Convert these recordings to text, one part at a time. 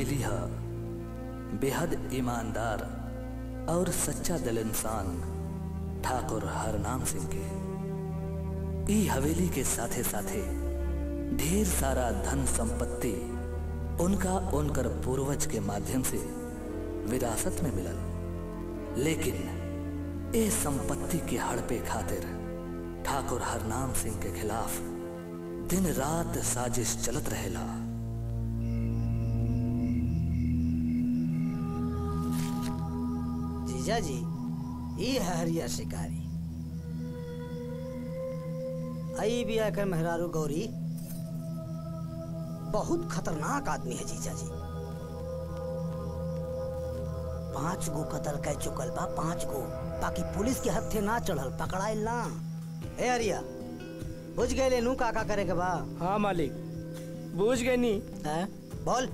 हवेली है बेहद ईमानदार और सच्चा दिल इंसान ठाकुर हरनाम सिंह के ई हवेली के साथे साथे ढेर सारा धन संपत्ति उनका उनकर पूर्वज के माध्यम से विरासत में मिलल लेकिन ए संपत्ति के हड़पे खातिर ठाकुर हरनाम सिंह के खिलाफ दिन रात साजिश चलत रहेला जीजा जी ये है हरिया शिकारी आई भी आकर मेहरारू गौरी बहुत खतरनाक आदमी है जीजा जी पांच गो कत्ल कह चुकल बा पांच गो बाकी पुलिस के हथे ना चढ़ल पकड़ाइल ना ए हरिया बुझ गए नू का का करे के बा हाँ मालिक बूझ गए नी हैं बोल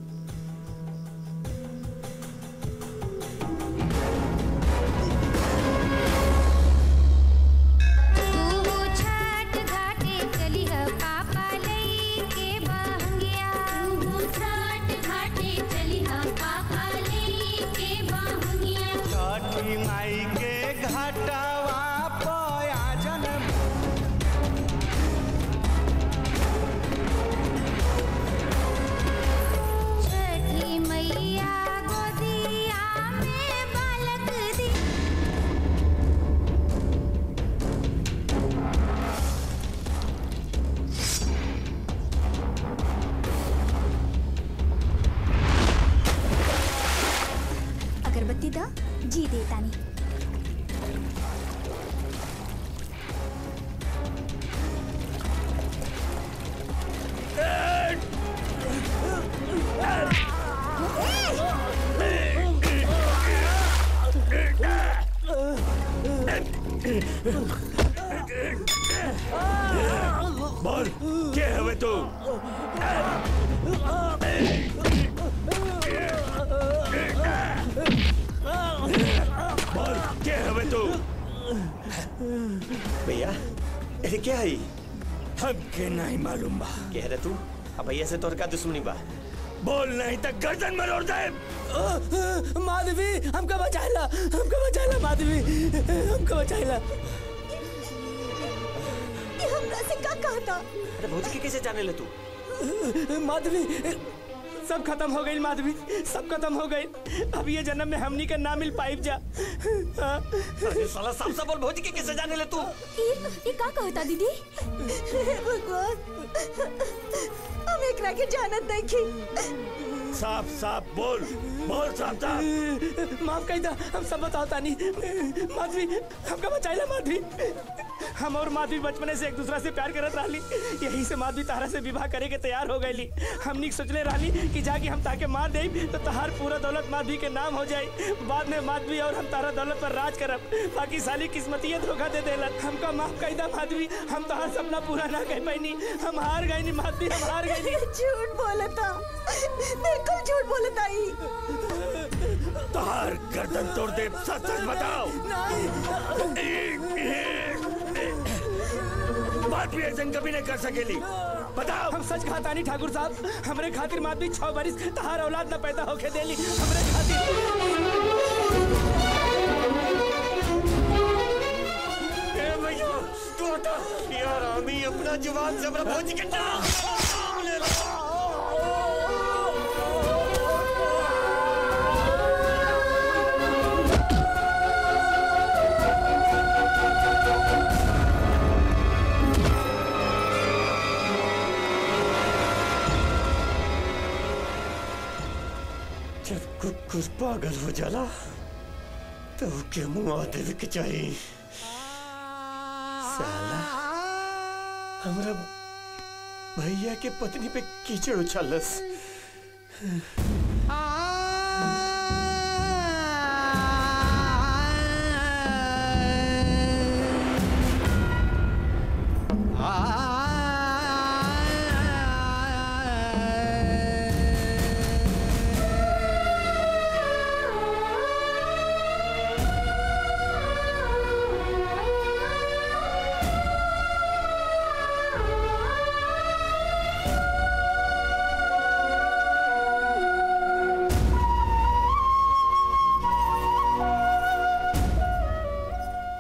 तू छठ घाटे चली ह पापा लई के बहंगिया तू छठ घाटे चली ह पापा लई के बहंगिया छठी माई के घाटवा पयाजन छठी मैया गोदिया में बालक दी अगरबत्ती दा जी देतानी बोल के हवे तू बोल के हवे तू भैया ये क्या है हमके नहीं मालूम बा कह रहे तू अब भैया से तोर का दुश्मनी बा बोल नहीं तक गर्दन मरोड़ दे माधवी हमका बचाइला हमका बचाइला माधवी हमका बचाइला ये हमरा से का कहता अरे भौजी के कैसे जाने ले तू माधवी सब खत्म हो गई माधवी सब खत्म हो गई अब ये जन्म में हमनी के ना मिल पाइब जा हाँ। अरे साला साफ साफ बोल भौजी के कैसे जाने ले तू ये ये का कहता दीदी हे भगवान हम एकरा के जानत नहीं साफ साफ बोल बोल साफ साफ माफ कही था हम सब बताओ तानी माधवी हमका बचाइला माधवी हम और माधवी बचपने से एक दूसरा से प्यार करत रहली यही से माधवी तारा से विवाह करे के तैयार हो गईली हमनी सोचले रहली कि जाके हम ताके मार दे तो तहार पूरा दौलत माधवी के नाम हो जाए बाद में माधवी और हम तारा दौलत पर राज करब बाकी साली किस्मतिये धोखा दे देलन हमका माफ कही दा माधवी हम तहार सपना पूरा ना कर पैनी हम हार गईनी माधवी हम हार गईनी झूठ बोलता बिल्कुल झूठ बोलता ही तोहार गर्दन तोड़ दे सच सच बताओ बात भी ऐसा कभी नहीं कर सकेली बताओ हम सच कहता नहीं ठाकुर साहब हमरे खातिर माधवी छह बरिस तहार औलाद न पैदा होके देली हमरे खातिर ए भैया तू हटा यार आमी अपना जुबान से अपना भौजी के नाम ले लो जब कुकुर पागल हो जाला तो के मुआ देवे के चाहिए साला हमरा भैया के पत्नी पे कीचड़ उछालस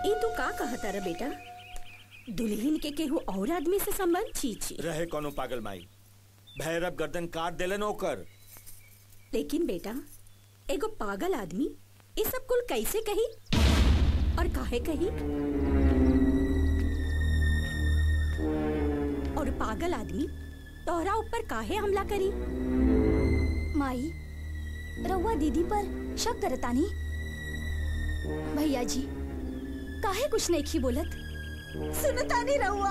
ई तू का कहता रे बेटा दुल्हन के केहू और आदमी से संबंध छी छी रहे कोनो पागल माई भैरव गर्दन काट देलन ओकर लेकिन बेटा एगो पागल आदमी ये सब कुल कैसे कही और काहे कही और पागल आदमी तोहरा ऊपर काहे हमला करी माई रउआ दीदी पर शक करतानी भैया जी काहे कुछ नहीं खी बोलत सुनतानी रउआ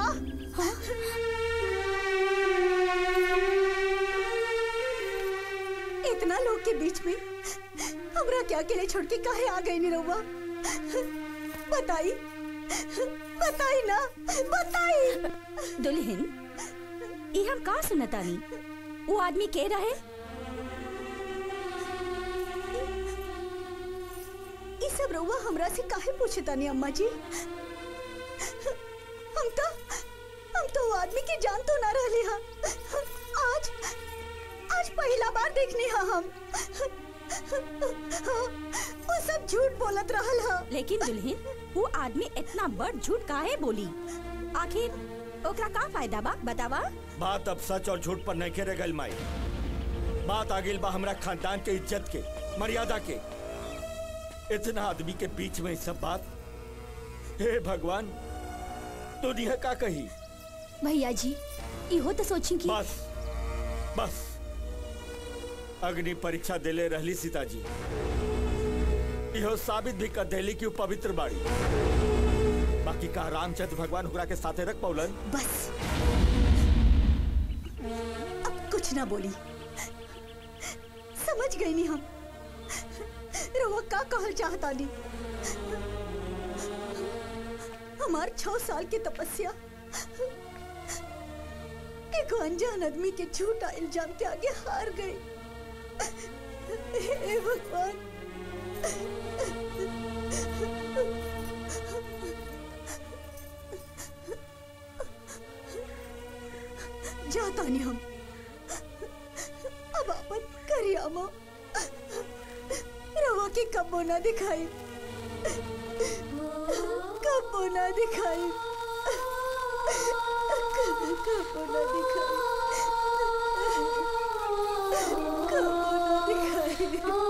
इतना लोग के बीच में हमरा क्या अकेले छोड़ के काहे आ गई नी रउआ बताई बताई ना बताई दुल्हन ये हम का सुनतानी वो आदमी के रहे ई सब रउआ हमरा से काहे पूछतानी अम्मा जी हम तो हम तो वो आदमी की जान तो ना रहली हा आज आज पहला बार देखनी हा हम वो सब झूठ बोलत रहल हा लेकिन दुल्हन वो आदमी इतना बड़ झूठ काहे बोली आखिर ओकरा का फायदा बा बतावा बात अब सच और झूठ पर नहीं खेरे गल माई बात आगिल बा हमरा खानदान के इज्जत के मर्यादा के इतना आदमी के बीच में ई सब बात हे भगवान दुनिया का कही भैया जी इहो तो सोची कि बस बस अग्नि परीक्षा देले रहली सीताजी इहो साबित भी कर देली कि उ पवित्र बाड़ी बाकी का रामचंद्र भगवान ओकरा के साथे रख पौलन बस अब कुछ ना बोली समझ गई नहीं हम रवा का कहल चाहता नहीं हमार छह साल की तपस्या एक अनजान आदमी के झूठा इल्जाम के आगे हार गई हे भगवान जाता नहीं हम अब अपन करियामा रवा की कब्बो ना दिखाई कब्बो ना दिखाई कब्बो ना दिखाई कब्बो ना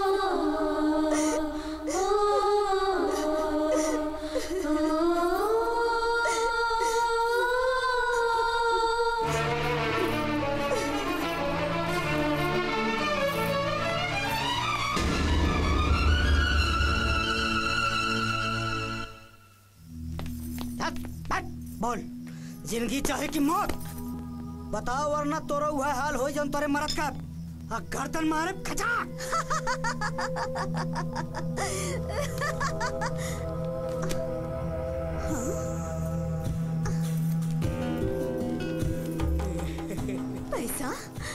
हट, हट, बोल जिंदगी चाहे कि मौत बताओ वरना तोरा वह हाल हो जन तोरे मरद का आ गर्दन मारे खचा पैसा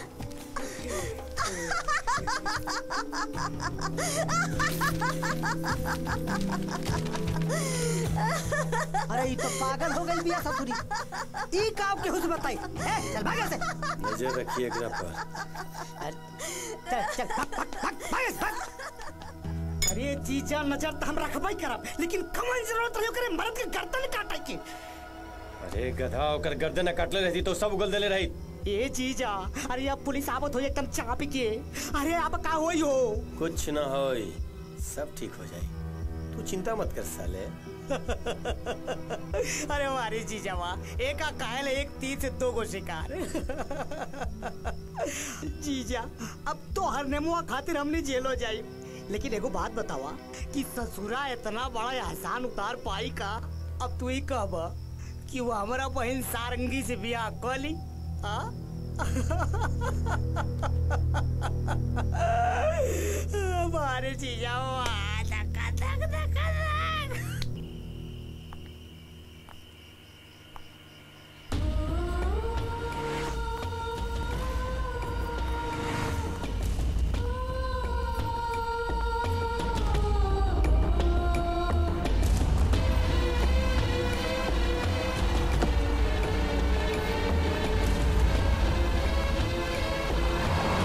अरे ये तो पागल हो गई बिया ससुरी ई काम के हुस बताई ए, चल भाग यहाँ से नजर रखिए एकरा पर चल चल भाग भाग भाग भाग यहाँ से, भाग अरे जीजा नजर तो हम रखबई करब लेकिन कमन जरूरत रही करे मर्द के गर्दन काटे की अरे गधा ओकर गर्दन काटले रहती तो सब उगल देले रही ए जीजा अरे अब पुलिस आवत हो एकदम चापी के अरे अब का होई हो कुछ ना होई सब ठीक हो जाई तू चिंता मत कर साले अरे हमारी जीजा वाह एक का कायल एक तीर से दो गो शिकार जीजा अब तो हर नेमुआ खातिर हमने जेल हो जाई लेकिन एगो बात बतावा कि ससुरा इतना बड़ा एहसान उतार पाई का अब तू ही कहब कि वो हमारा बहन सारंगी से बियाह कर ली हाँ? हमारे जीजा वाह धक्का धक धक्का धक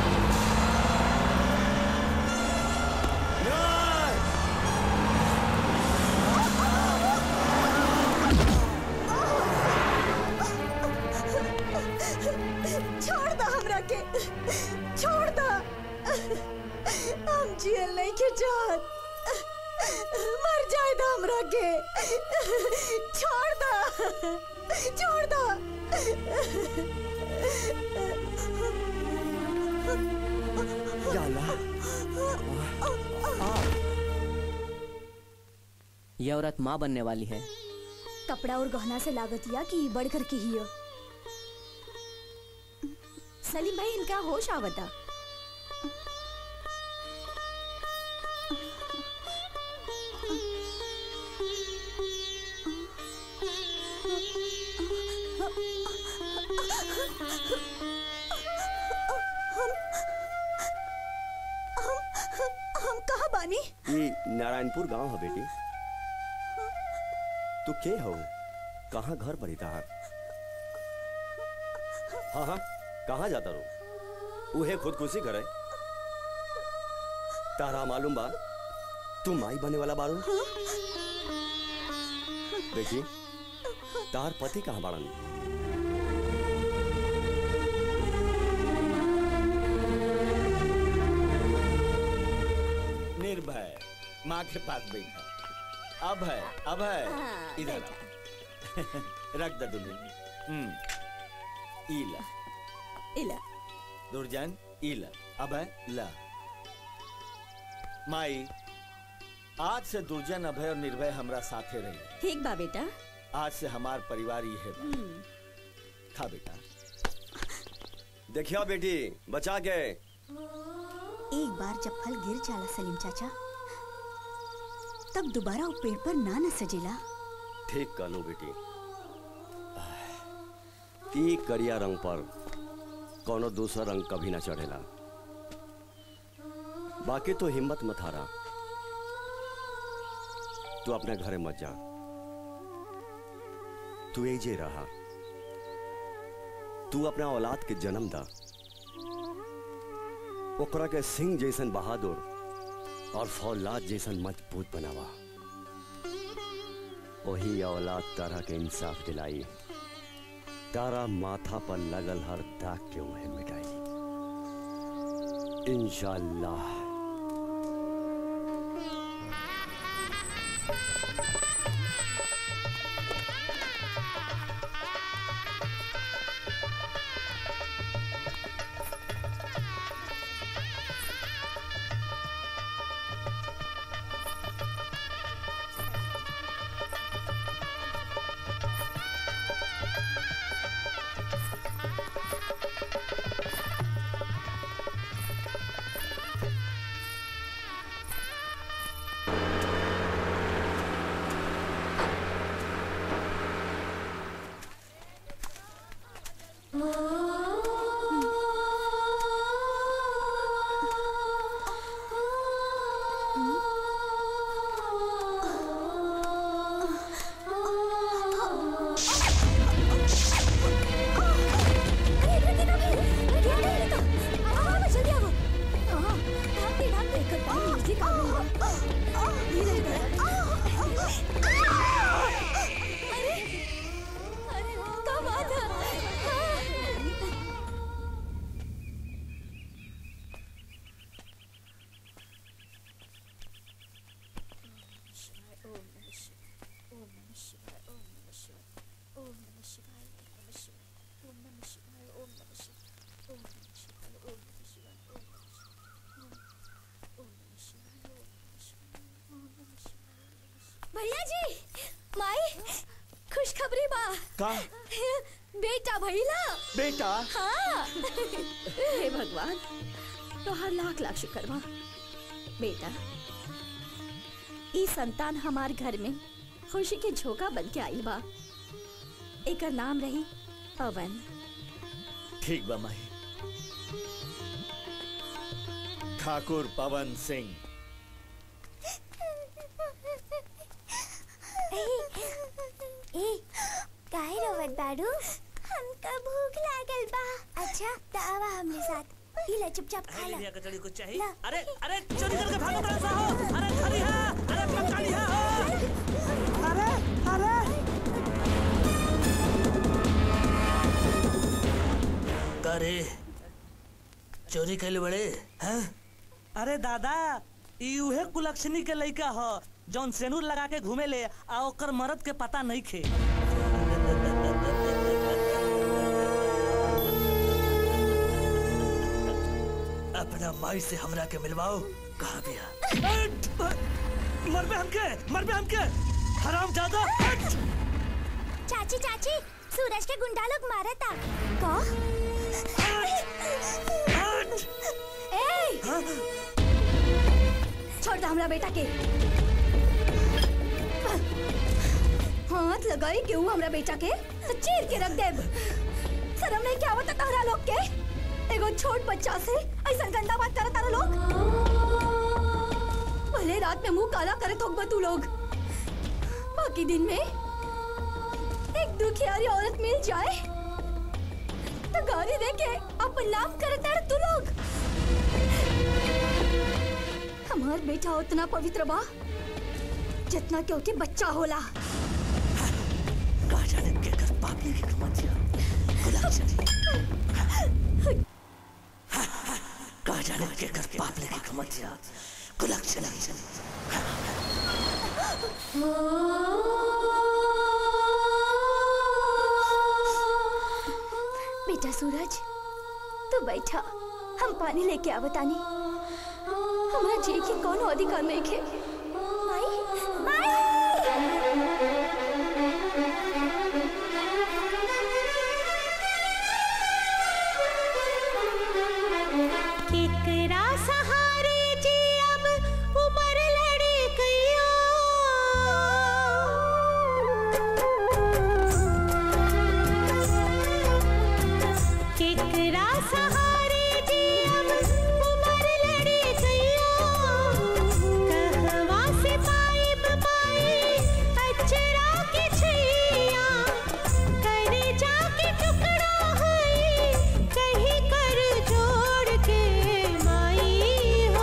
न्याय! छोड़ दो छोड़ दो यह औरत माँ बनने वाली है कपड़ा और गहना से लागत या कि बढ़ कर के ही हो सलीम भाई इनका होश आवता हम कहा बानी ये नारायणपुर गांव है बेटी तू के हो कहाँ घर पड़ी तार हाँ हाँ कहाँ जाता रो उहे खुदकुशी करे तारा मालूम बा तू माई बने वाला बारू बेटी तार पति कहाँ बाड़न निर्भय माँ के पास बैठा अब है अब है इधर आ। रख दे दुल्हन हम्म इला इला दुर्जन इला अब है ला माई आज से दुर्जन अभय और निर्भय हमरा साथे रही ठीक बा बेटा आज से हमार परिवार ही है बा। खा बेटा देखिया बेटी बचा के एक बार जब फल गिर जाला सलीम चाचा तब दोबारा वो पेड़ पर ना न सजेला ठीक कहलो बेटी ई करिया रंग पर कोनो दूसरा रंग कभी ना चढ़ेला बाकी तो हिम्मत मत हारा तू अपने घरे मत जा तू एजे रहा तू अपना औलाद के जन्म दा ओकरा के सिंह जैसन बहादुर और फौलाद जैसन मजबूत बनावा वही औलाद तारा के इंसाफ दिलाई तारा माथा पर लगल हर दाग के उन्हें मिटाई इंशाल्लाह भैया जी माई खुशखबरी बा का बेटा भैला बेटा हाँ हे भगवान तोहार लाख लाख शुक्र बा बेटा ई संतान हमार घर में खुशी के झोंका बन के आइल बा एकर नाम रही पवन ठीक बा माई ठाकुर पवन सिंह ए काहे रोवत बाड़ू हमका भूख लागल बा अच्छा त आवा हमरे साथ इला चुपचाप खा ला कचड़ी कुछ चाहिए ला। अरे अरे चोरी करके भागो बड़ा सा हो अरे खड़ी है अरे पकाली है हो अरे अरे करे चोरी कैले बड़े हैं अरे दादा ई उहे कुलक्षणी के लइका ह जौन सेनूर लगा के घूमे ले आ ओकर मरद के पता नहीं खे अपना माई से हमरा के मिलवाओ कहा बिया मर पे हमके मर पे हमके हराम ज्यादा चाची चाची सूरज के गुंडा लोग मारा था का ए छोड़ दे हमरा बेटा के हाथ लगाई क्यों हमरा बेटा के तो चीर के रख देब शर्म नहीं क्या बता तारा लोग के एगो छोट बच्चा से ऐसा गंदा बात करत तारा लोग भले रात में मुंह काला करत होग तू लोग बाकी दिन में एक दुखियारी औरत मिल जाए तो गाड़ी दे के अपन नाम करत तारा तू लोग हमार बेटा उतना पवित्र बा जितना क्योंकि बच्चा होला कहा जाने के कर पापी की कमतिया गुलाब चली कहा जाने के कर पापी की कमतिया गुलाब चली बेटा सूरज तू बैठा हम पानी लेके आवतानी हमरा जी के कौन अधिकार नहीं खे माई केकरा सहारे जी अब उमर लड़े गया केकरा सहारे जी अब उमर लड़े गया कहवा से पाइब पाई अचरा के छैया करे जाके टुकड़ा है कहीं कर जोड़ के माई हो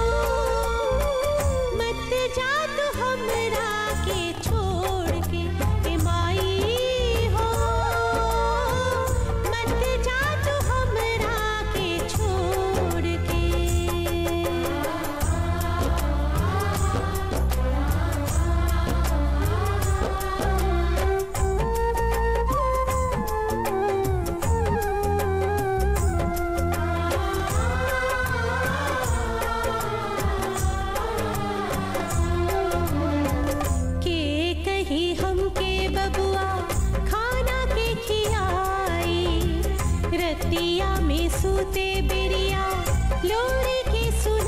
मत जा तू हमरा के छोड़ के ए माई हो मत जा तू हमरा के छोड़ के के कही हमके बबुआ खाना के खियाई रतिया में सूते बेरिया लोरी के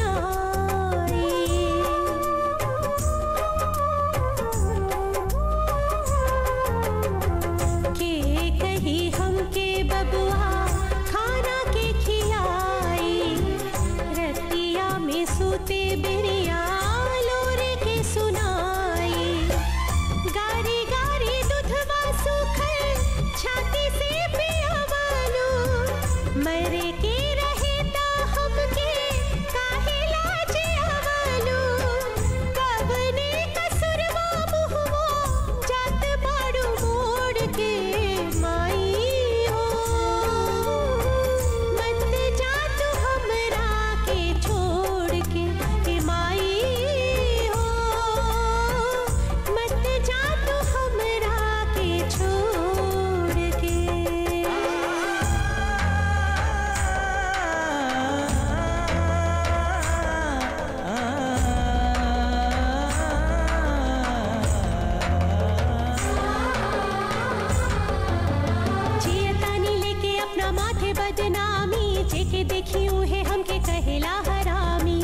सुनाई के कही हमके बबुआ खाना के खियाई रतिया में सूते बेरिया लोरी के सुनाई गारी गारी दूधवा सुखल छाती से पिया वालो मरे के रहे ता हमके काहे लाज आवालो कवने कसुरवा मुहवा जात बाड़ू मोड़ के माई हो मत जा तू हमरा के छोड़ के ए माई हो मत जा तू हमरा के छोड़ के जियतानी लेके अपना माथे बदनामी जेके देखियो है हमके कहेला हरामी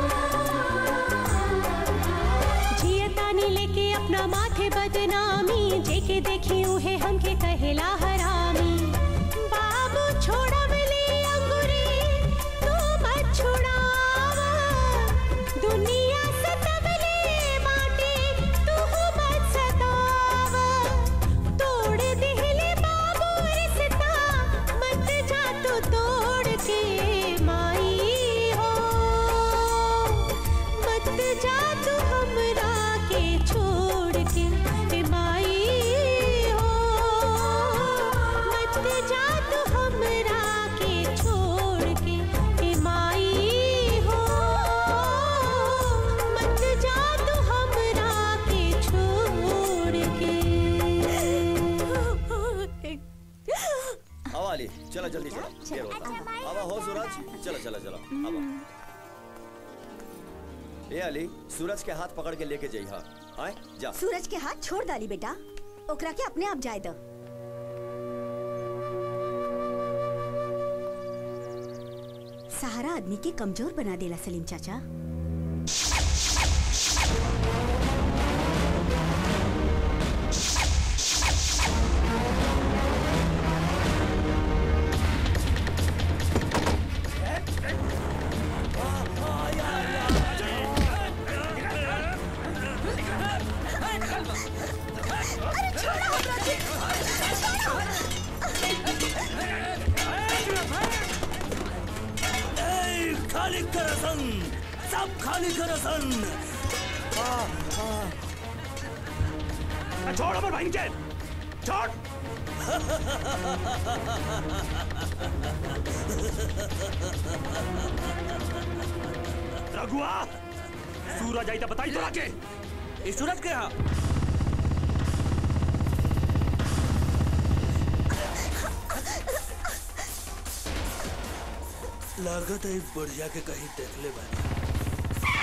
जियतानी लेके अपना माथे बदनामी जेके देखियो है हमके कहेला हरामी बाबू छोड़ब ले अंगुरी तू मत छुड़ावा दुनिया सतवले बाटे तू मत सतावा तोड़ दिहले बाबू रिश्ता मत जा तू तोड़ के माई हो मत जा तू हमरा के छोड़ के ए माई चला जल्दी चला देर होता आवा हो सूरज चला चला चला आवा ए अली सूरज के हाथ पकड़ के लेके जाई हाँ आए जा सूरज के हाथ छोड़ डाली बेटा ओकरा के अपने आप जाए दो सहारा आदमी के कमजोर बना देला सलीम चाचा ए, खाली करसन सब खाली करसन छोड़ अमर भाई के छोड़ रघुआ सूरज आई तो बताई तोरा के ई सूरज के यहाँ लागत है बढ़िया के कहीं देख ले बानी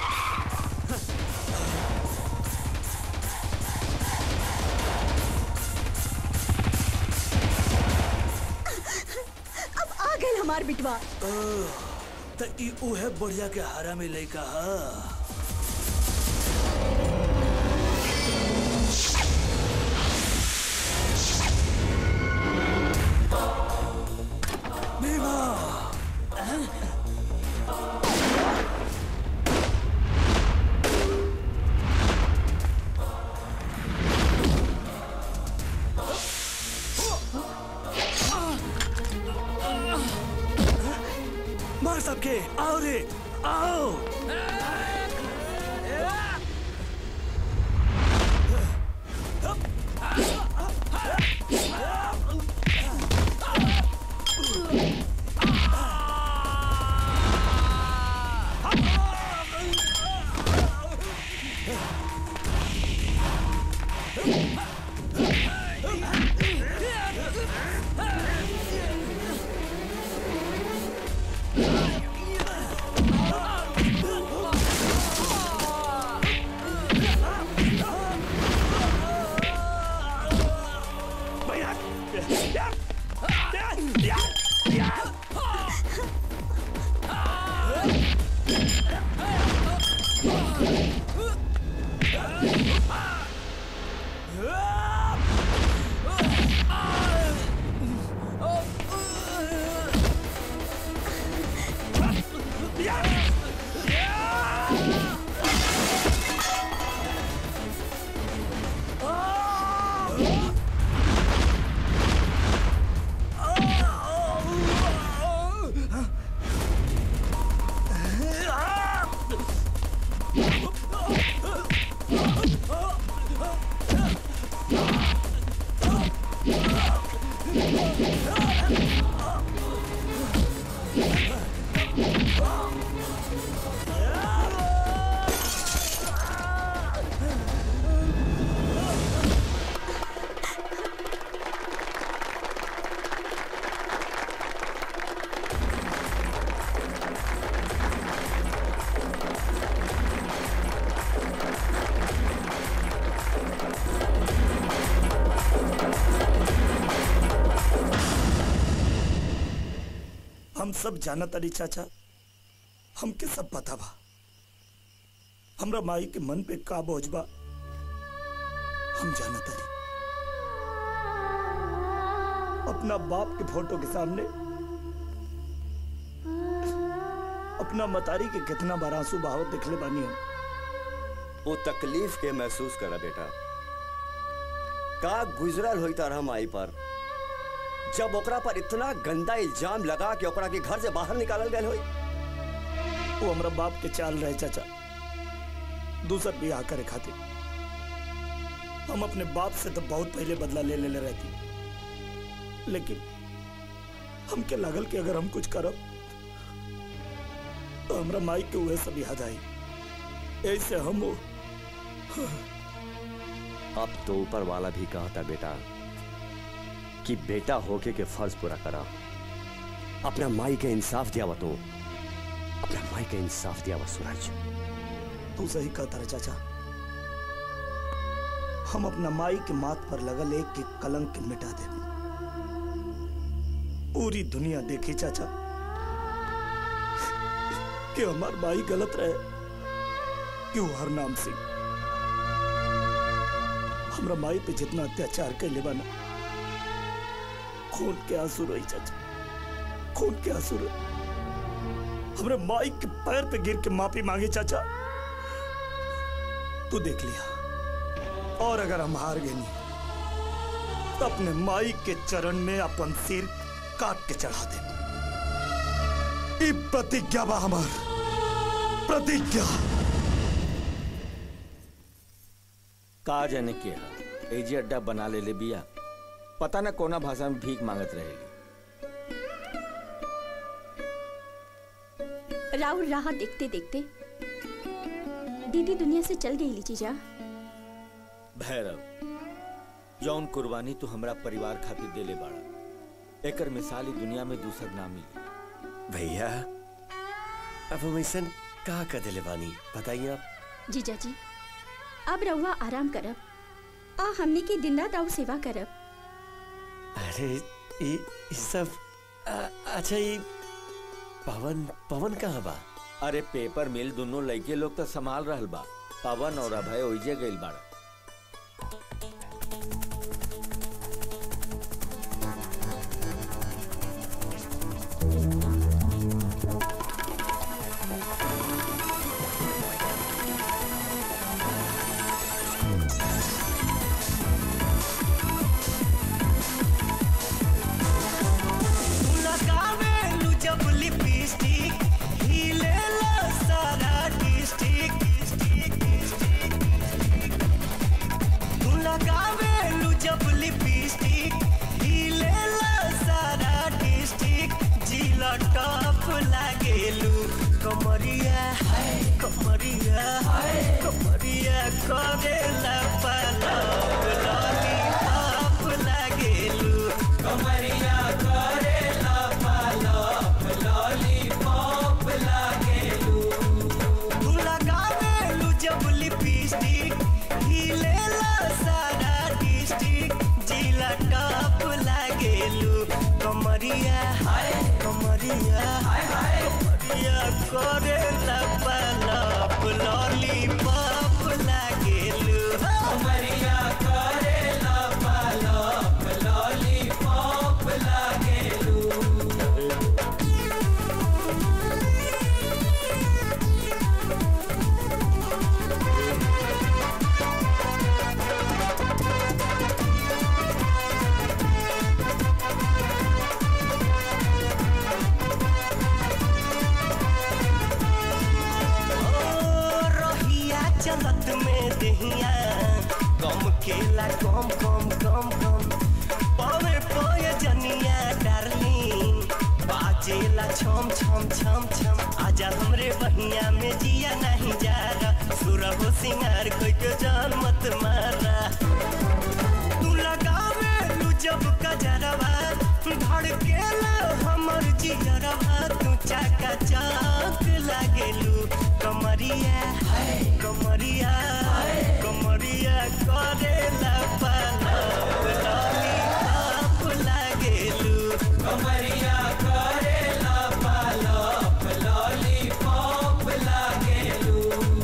अब आ गए हमार बिटवा ओह, त ई उहे बढ़िया के हारा में लइका हा भीमा मार सबके आओ रे आओ हम सब जानत अली चाचा हमके सब पता बा हमरा माई के मन पे का बोझ बा हम जानत अली अपना बाप के फोटो के सामने अपना मतारी के कितना बार आंसू बहावत दिखले बानी हम वो तकलीफ के महसूस करा बेटा का गुजरल होई तारा माई पर जब ओकरा पर इतना गंदा इल्जाम लगा कि ओकरा के घर से बाहर निकालल गए होई वो हमरा बाप के चाल रहे चाचा दूसर बियाह करे खातिर हम अपने बाप से तो बहुत पहले बदला ले ले रहती लेकिन हमके लागल कि अगर हम कुछ करब तो हमरा माई के वह सब याद आई ऐसे हम वो अब तो ऊपर वाला भी कहता बेटा कि बेटा होके के फर्ज पूरा करा अपना माई के इंसाफ दिया तो अपना माई के इंसाफ दिया सूरज तू सही कहता रे चाचा हम अपना माई के माथ पर लगल एक के कलंक के मिटा दे पूरी दुनिया देखी चाचा कि हमार माई गलत रहे क्यों हर नाम सिंह हमरा माई पे जितना अत्याचार कैले बना खून के आंसू रोई चाचा खून के आंसू रोई हमरे माई के पैर पे गिर के माफी मांगी चाचा तू देख लिया और अगर हम हार गए नहीं तो अपने माई के चरण में अपन सिर काट के चढ़ा दे ई प्रतिज्ञा बा हमार प्रतिज्ञा का जाने के हा एजी अड्डा बना ले ले बिया पता ना कोना भाषा में भीख मांगत रहेली राहुल राह देखते देखते दीदी दुनिया से चल गई जीजा भैरव जौन कुर्बानी तू हमरा परिवार खातिर देले बाड़ा एकर मिसाल ई दुनिया में दूसर ना मिली भैया अब हम ऐसा का कर दिले बानी बताइए आप जीजा जी अब रहुआ आराम करब आ हमने की दिन रात आऊ सेवा करब अरे ये ये सब आ- अच्छा ये पवन पवन कहाँ बा अरे पेपर मिल दोनों लड़के लोग तो संभाल रहल बा पवन और अभय ओइजे गइल बाड़ा लगावेलू जब लिपस्टिक हिलेला सारा डिस्ट्रिक्ट तू लगावेलू जब लिपस्टिक हिलेला सारा डिस्ट्रिक्ट जिला टॉप लागेलू कमरिया हाय कमरिया हाय कमरिया करेला पलक लॉलीपॉप लागेलू कमरिया करेला पलक लॉलीपॉप लागेलू तू लगावेलू जब लिपस्टिक हिलेला सारा डिस्ट्रिक्ट जिला टॉप लागेलू कमरिया हाय कमरिया हाय हाय कमरिया करेला पलक लॉलीपॉप लागेलू कमरिया करेला पलक लॉलीपॉप लागेलू ओ, रहिया चलत में दहिया कम केला कम कम कम कम पवे पय जनिया डार्लिंग बाजेला छम छम छम छम आजा हमरे बहिया में जिया नहीं जा रहा सुरहो सिंगार कोई के जान मत मारा तू लगावे लू जब कजरवा धड़केला हमर जिगरवा तू चाका चाक लागेलू कमरिया हाय कमरिया हाय कमरिया करेला पलक लॉलीपॉप लागेलू कमरिया करेला पलक लॉलीपॉप लागेलू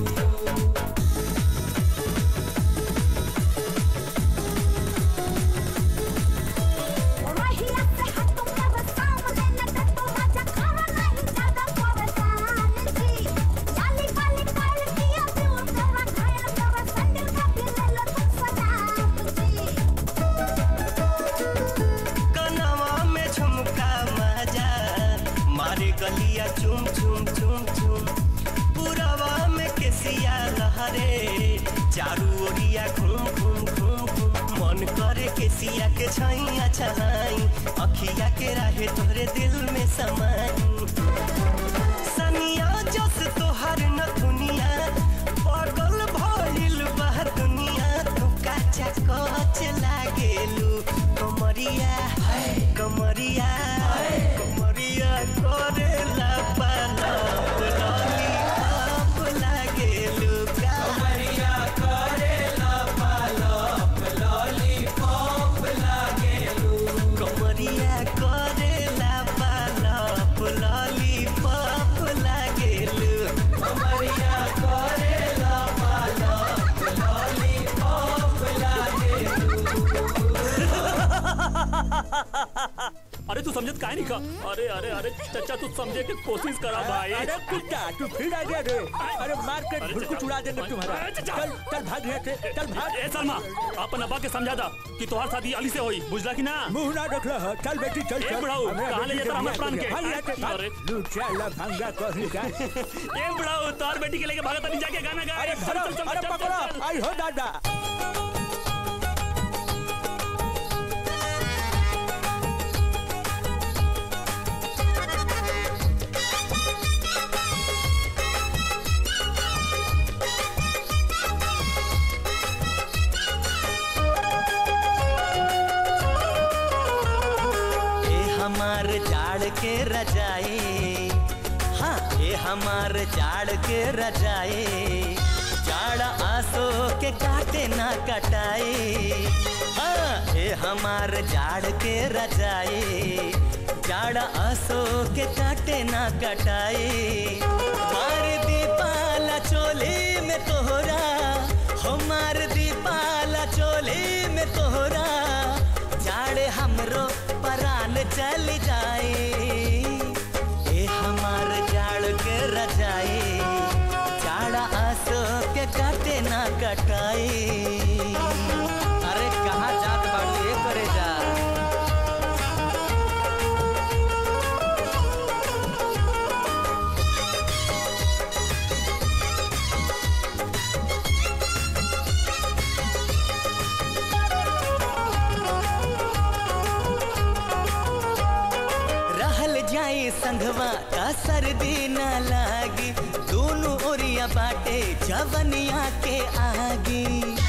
कनवा में झुमका मजा मारे गलिया चुम चुम चुम चुम पुरवा में केसिया लहरे चारू ओरिया घूम घूम घूम घूम मन करे केसिया के छैया छहाई अखिया के राहे तोहरे दिल में समाई सनिया जस तोहर न दुनिया पागल भइल बा दुनिया तू काचा कच लागेलू कमरिया हाय कमरिया हाय कमरिया अरे तू समझत काहे नहीं का अरे अरे अरे चाचा तू समझे की कोशिश करा भाई अरे कुत्ता तू फिर आ गया रे अरे मार के अरे घुटकुट चाचा, उड़ा देंगे तुम्हारा अरे चाचा। चल चल भाग यहाँ से चल भाग ए सलमा अपन अब्बा के समझा दा कि तोहार शादी अली से होई बुझला कि ना मुंह ना रख रहा चल बेटी चल ए चल बुढ़ाऊ, हमें कहाँ ले बेटी जाता हमें के प्राण बियाह के? भाग यहाँ से, भाग। अरे। लू चल भंगा कहीं का ए बुढ़ाऊ तोहार बेटी के लेके भागता नहीं जाके गाना गा अरे चल चल चल अरे चल, चल, पकड़ो चल। आई हो दादा ए हमार जाड़ के रजाए हाँ ए हमार जाड़ के रजाए जाड़ आसो के काटे ना कटाए हाँ ए हमार जाड़ के रजाए जाड़ आसो के काटे ना कटाए मार दीपाला चोली में तोहरा हो मार दीपाला चोली में तोहरा जाड़े हमरो परान चल जाए ए हमार जाड़ के रजाए जाड़ा आसो के काटे ना कटाए अरे कहाँ जात बाड़ू ये करे जा रहल जाए संघवा का सर्दी न लागी दोनों ओरिया बाटे जवनिया के आगी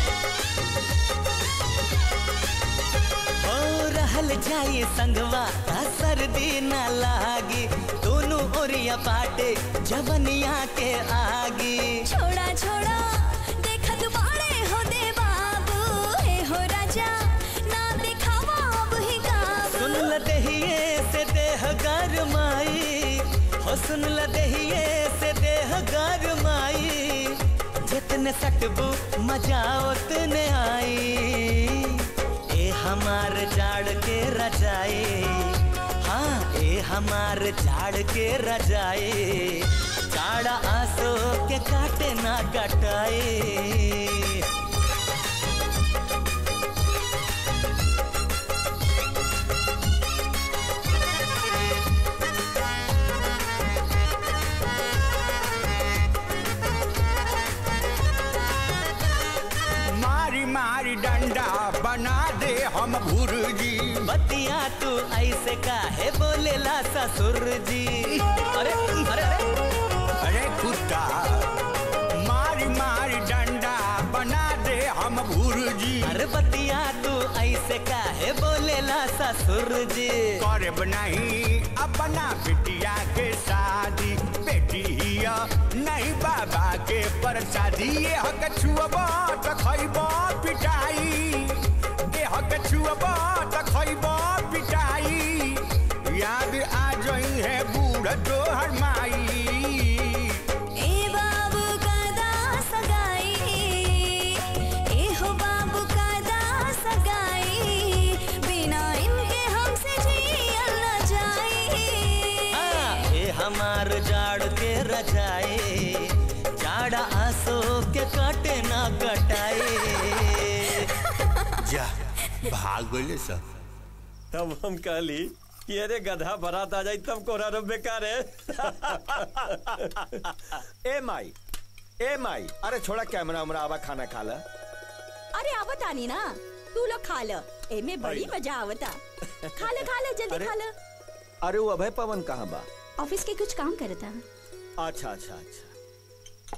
ओ रहल जाए संघवा का सर्दी न लागी दोनों ओरिया बाटे जवनिया के आगी छोड़ा छोड़ा देखत बाड़े हो दे बाबू हे हो राजा ना दिखावा अब ही गाबू सुन ल दहिए से देह गरमाई हो सुन ल दहिए से देह गरमाई जितने सकबू मजा उतने आई ए हमार जाड़ के रजाए हाँ ए हमार झाड़ के रजाए जाड़ा आंसू के काटे ना कटाए मारी मारी डंडा बना दे हम भुर्जी बतिया तू ऐसे काहे बोलेला ससुर जी अरे अरे अरे अरे कुत्ता मारी मारी डंडा बना दे हम भुर्जी अरे बतिया तू ऐसे काहे बोलेला ससुर जी करब नहीं अपना बिटिया के शादी बेटिया नहीं बाबा के प्रसादी ये हक छुअबा त खइबा पिटाई ये हक छुअबा त खइबा पिटाई याद आ जई है बूढ़ तोहर माई ए बाबू का दास गाई ए हो बाबू का दास गाई बिना इनके हमसे जियल न जाई हाँ, ये हमार जाड़ के रजाए जाड़ा आंसू के काटे ना कटाए जा भाग गए सब तब हम कहली कि अरे गधा बारात आ जाई तब कोरा रब बेकार है ए माई ए माई अरे छोड़ा कैमरा उमरा आवा खाना खा ला अरे आवत आनी ना तू लोग खा ल एमे बड़ी मजा आवता खा ले खा ले जल्दी अरे। खा ले अरे वो अभय पवन कहाँ बा ऑफिस के कुछ काम करता अच्छा अच्छा अच्छा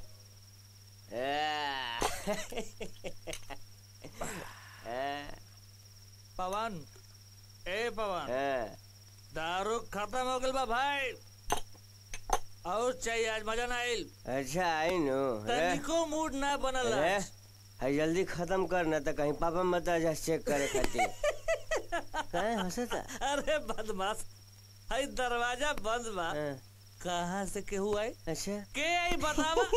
पवन ए पवन दारू खत्म हो गल बा भाई और चाहिए आज मजा ना आइल अच्छा आई नो तनिको मूड ना बनल अरे आज। है जल्दी खत्म कर ना तो कहीं पापा मत आ जा चेक करे खातिर काहे हंसता अरे बदमाश हई दरवाजा बंद बा कहाँ से केहू आई अच्छा के आई बतावा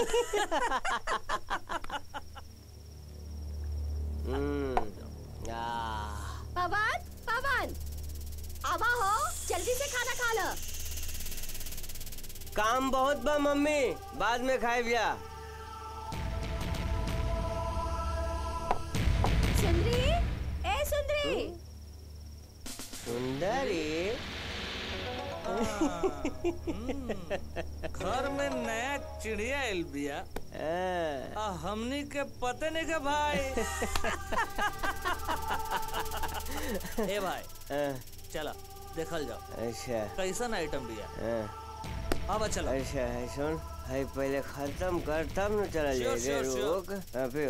हम्म आ पवन पवन आवा हो जल्दी से खाना खा लो काम बहुत बा मम्मी बाद में खाए बिया सुंदरी ए सुंदरी सुंदरी घर में नया चिड़िया आइल बिया आ हमनी के पते नहीं के भाई ए भाई चला देखल जाओ अच्छा कैसन आइटम बिया अब चलो अच्छा है सुन है पहले खत्म कर तब न चला Sure, जाए sure, sure. रोक अबे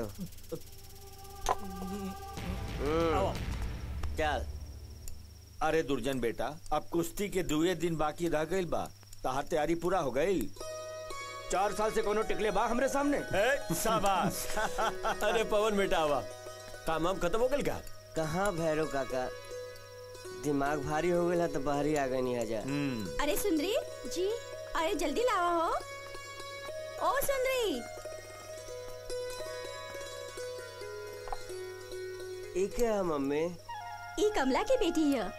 आओ। चल अरे दुर्जन बेटा अब कुश्ती के दुए दिन बाकी रह गइल बा तहार तैयारी पूरा हो गई चार साल से कोनो टिकले बा हमरे सामने शाबाश अरे पवन बेटा आवा काम वाम खत्म हो गल का कहाँ भैरव काका दिमाग भारी हो गया तो बाहरी आ गई नहीं आजा अरे सुंदरी जी अरे जल्दी लावा हो ओ सुंदरी ये क्या है मम्मी ई कमला की बेटी है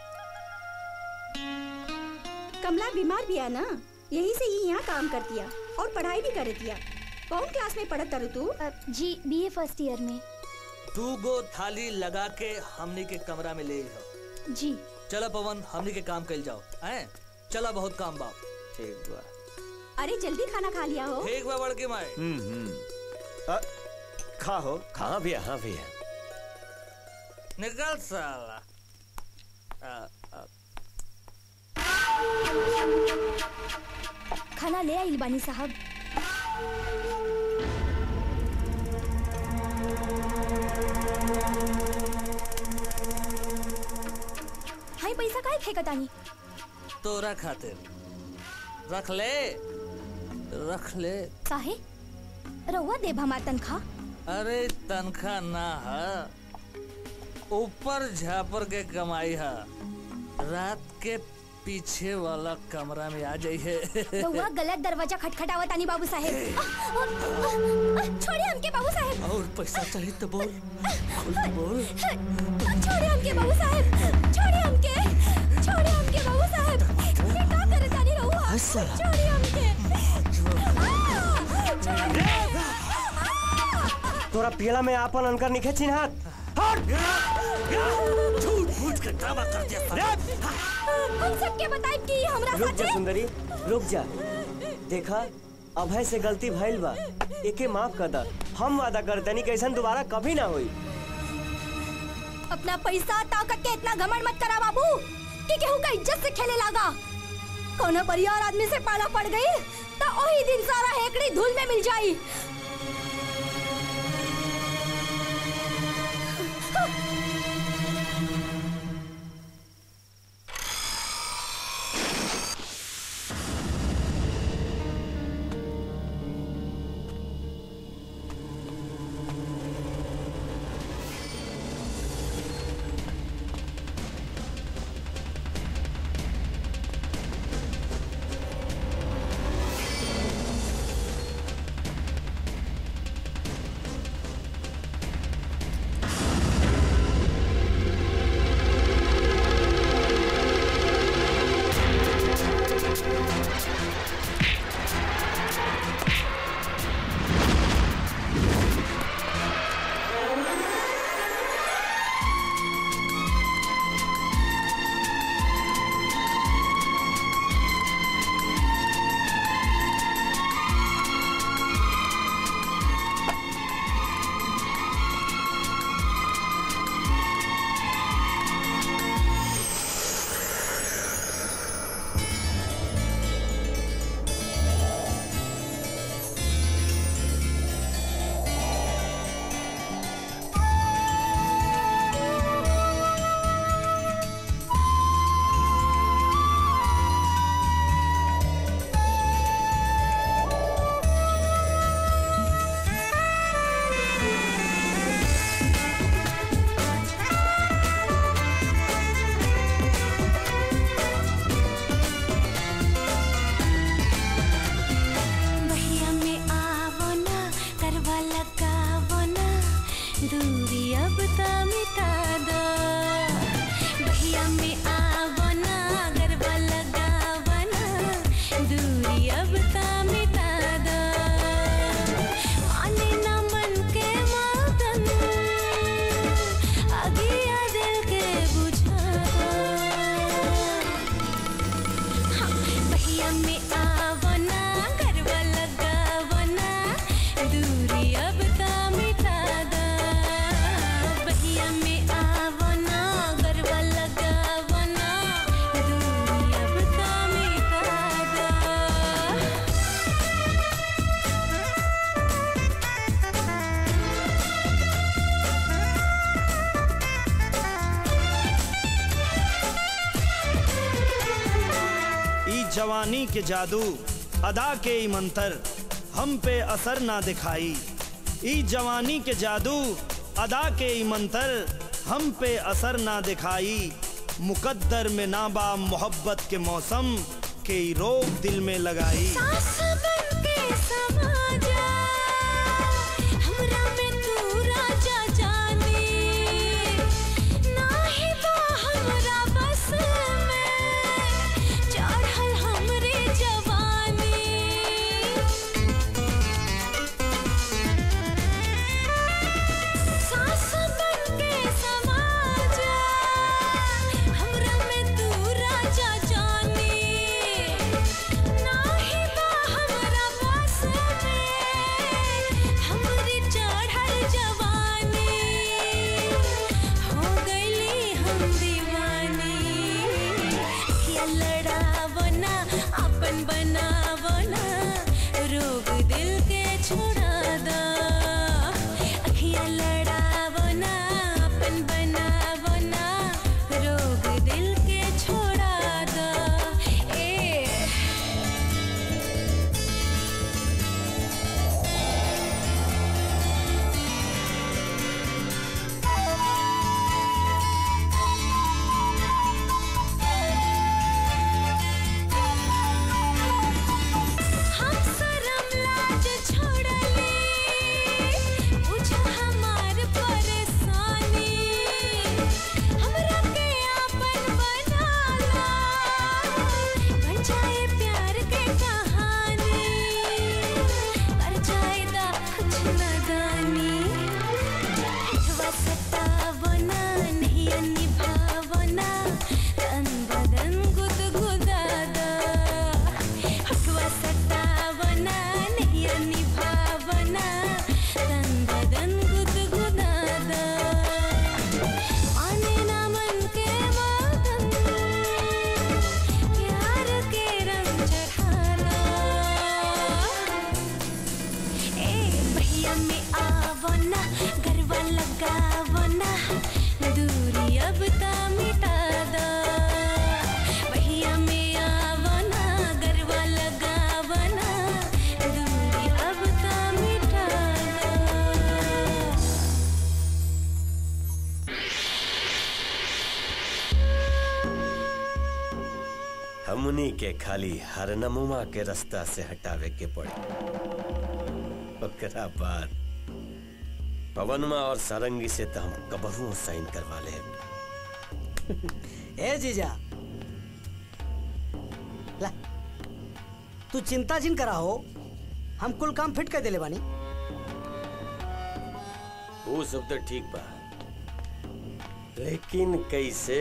कमला बीमार भी है ना यही से ये यहाँ काम करती है और पढ़ाई भी करती है कौन क्लास में पढ़त तरु तू जी बीए फर्स्ट ईयर में दू गो थाली लगा के हमनी के कमरा में ले हो जी चलो पवन हमनी के काम कल जाओ हैं चला बहुत काम बा ठीक बा अरे जल्दी खाना खा लिया हो ठीक बा बड़की माए खा हो हाँ भैया हाँ भैया निकल साला आ, आ, खाना ले आई बानी साहब हाय पैसा काहे फेंकतानी तोरा खातिर रख ले रख ले काहे रउआ देब हमार तनख्वाह अरे तनखा ना है ऊपर झापर के कमाई है रात के पीछे वाला कमरा में आ जाइए रउआ गलत दरवाजा खटखटावतानी बाबू साहेब आ, आ, आ, छोड़िए हमके बाबू साहेब और पैसा चाहिए तो बोल खुल के बोल छोड़िए हमके बाबू साहेब छोड़िए हमके छोड़िए हमके बाबू साहेब ये का करे तानी रहुआ छोड़िए हमके आ, छोड़िए तोरा पियला में आपन अनकर निखे चिन्हात झूठ मूठ के ड्रामा कर दिया हम सबके बताई कि ये हमरा रुक जा साथे सुंदरी रुक जा देखा अभय से गलती भइल बा एके माफ कर दा हम वादा करतनी कि ऐसन दोबारा कभी ना होई अपना पैसा ताकत के इतना घमंड मत करा बाबू कि केहू का इज्जत से खेले लागा कोनो परिवार आदमी से पाला पड़ गई तो वही दिन सारा हेकड़ी धूल में मिल जाई जवानी के जादू अदा के ई मंतर हम पे असर ना दिखाई ई जवानी के जादू अदा के ई मंतर हम पे असर ना दिखाई मुकद्दर में नाबा मोहब्बत के मौसम के ई रोग दिल में लगाई सास बनके समा जा हमरा में तू राजा जाने नाही बा हमरा बस में चढ़ल हमरे जवानी सास बनके समा जा हमरा में तू राजा जाने नाही बा हमरा बस में हमरी चढ़ल जवानी हो गईली हम दीवानी या लड़ावो ना अपन बनावो ना रोग दिल के छोड़ा दा अखियाँ लड़ावो ना अपन बनावो ना रोग दिल के छोड़ा दा ए हम शरम लाज छोड़ले बुझो हमार परेशानी हमरा के आपन बनाला बन जाए प्यार के कहानी कर जाए दा कुछ नदानी हटवा सतावो ना नहीं निभावो ना तन बदन गुदगुदादा हटवा सतावना नहीं निभावना तन बदन गुदगुदादा आने ना मन के मगन प्यार के रंग चढ़ाला ए भैया में आवना गरबा लगावना दूरी अब ता मिटा दा भैया में आवना गरबा लगावना दूरी अब ता मिटा दा हमनी के खाली हरनमुमा के रास्ता से हटावे के पड़ी ओकरा बाद पवनमा और सारंगी से तो हम कबहू साइन करवा ले ए जीजा ला तू चिंता जिन करा हो हम कुल काम फिट कर देले बानी वो सब तो ठीक बा लेकिन कैसे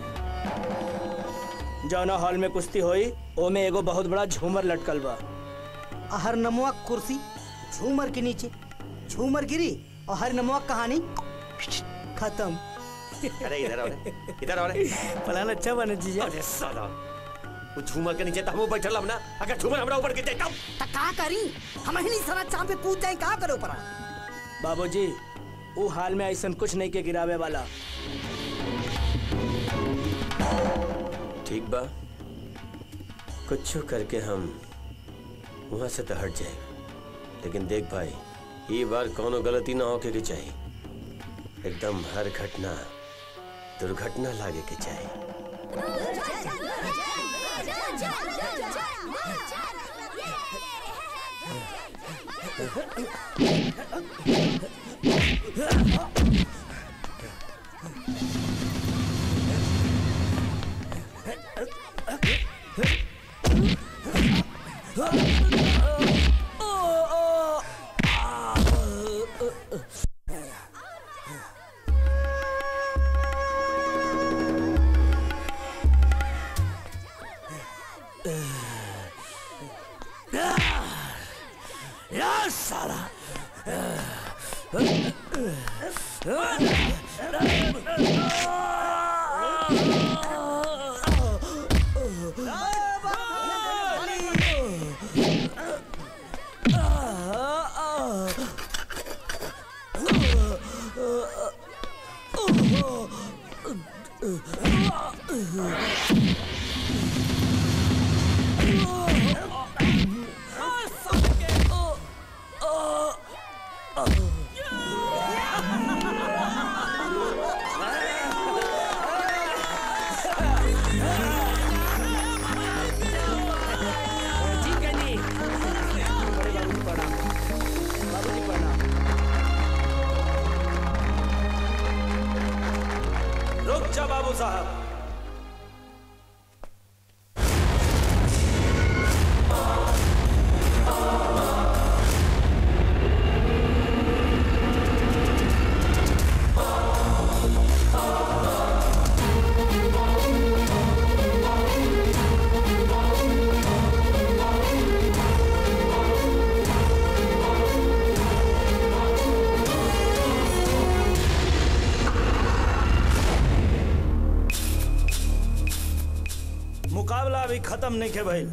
जौना हॉल में कुश्ती होई ओमे एगो बहुत बड़ा झूमर लटकल बा हर नमुआ कुर्सी झूमर के नीचे झूमर गिरी और हर नमुआ कहानी खत्म अरे इधर आओ रे, इधर आओ रे। प्लान अच्छा बने जीजा अरे साला वो झूमर के नीचे तो हम बैठल हम ना अगर झूमर हमरा ऊपर गिर जाए तब त का करी हम ही नहीं सारा चांद पे कूद जाए का करो परा बाबूजी वो हाल में ऐसा कुछ नहीं के गिरावे वाला ठीक बा कुछ करके हम वहां से तो हट जाए लेकिन देख भाई ये बार कोनो गलती ना होके के चाहिए एकदम हर घटना दुर्घटना लागे के चाहिए यार साला जी कनी बाबूजी प्रणाम रुक जा बाबू साहब मुकाबला अभी खत्म नहीं के भइल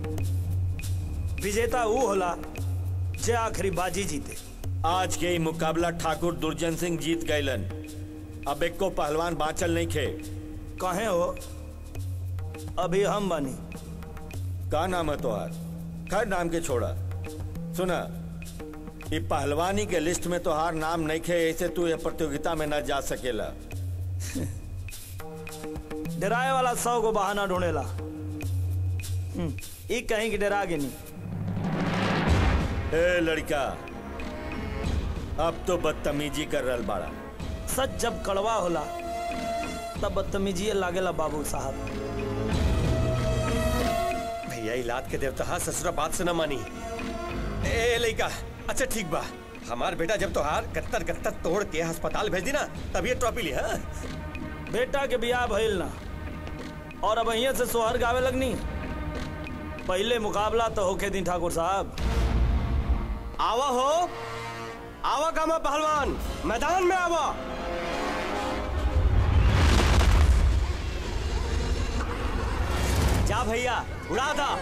विजेता वो होला जे आखिरी बाजी जीते आज के ही मुकाबला ठाकुर दुर्जन सिंह जीत गयलन अब एक को पहलवान बांचल नहीं खे कहे हो अभी हम बनी का नाम है तोहार खैर नाम के छोड़ा सुना ये पहलवानी के लिस्ट में तोहार नाम नहीं खे ऐसे तू ये प्रतियोगिता में न जा सकेला डराए वाला सौ को बहाना ढूंढेला हम्म, ई कहीं की डरा के नहीं ए लड़का अब तो बदतमीजी कर रहा बाड़ा सच जब कड़वा होला तब बदतमीजी लागेला बाबू साहब भैया इलाद के देवता हा ससुरा बात से न मानी ए लइका अच्छा ठीक बा हमार बेटा जब तोहार गत्तर गत्तर तोड़ के अस्पताल भेज दी ना तब ये ट्रॉफी ली हाँ बेटा के बियाह भइल ना और अब अहिया से सोहर गावे लगनी पहले मुकाबला तो होके दी ठाकुर साहब आवा हो आवा कामा पहलवान मैदान में आवा जा भैया उड़ा था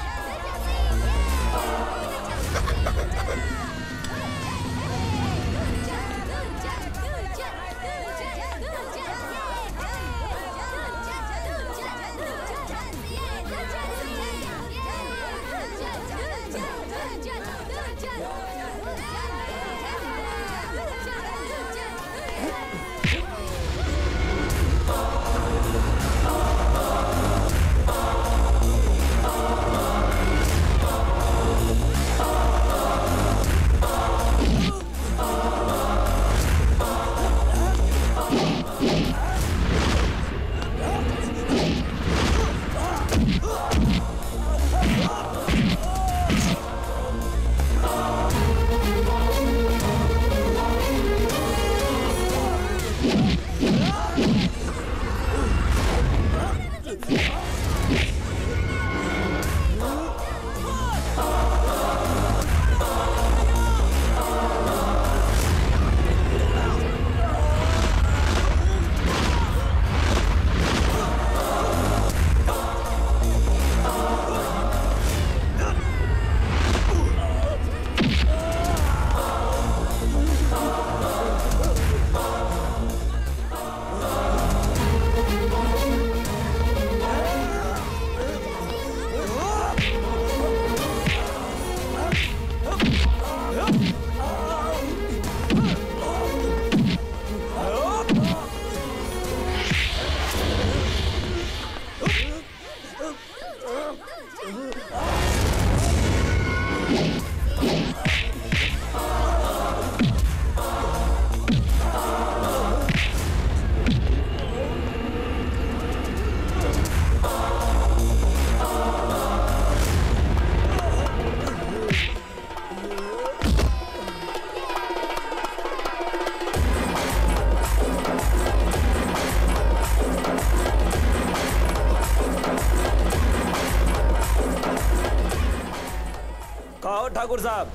कहो ठाकुर साहब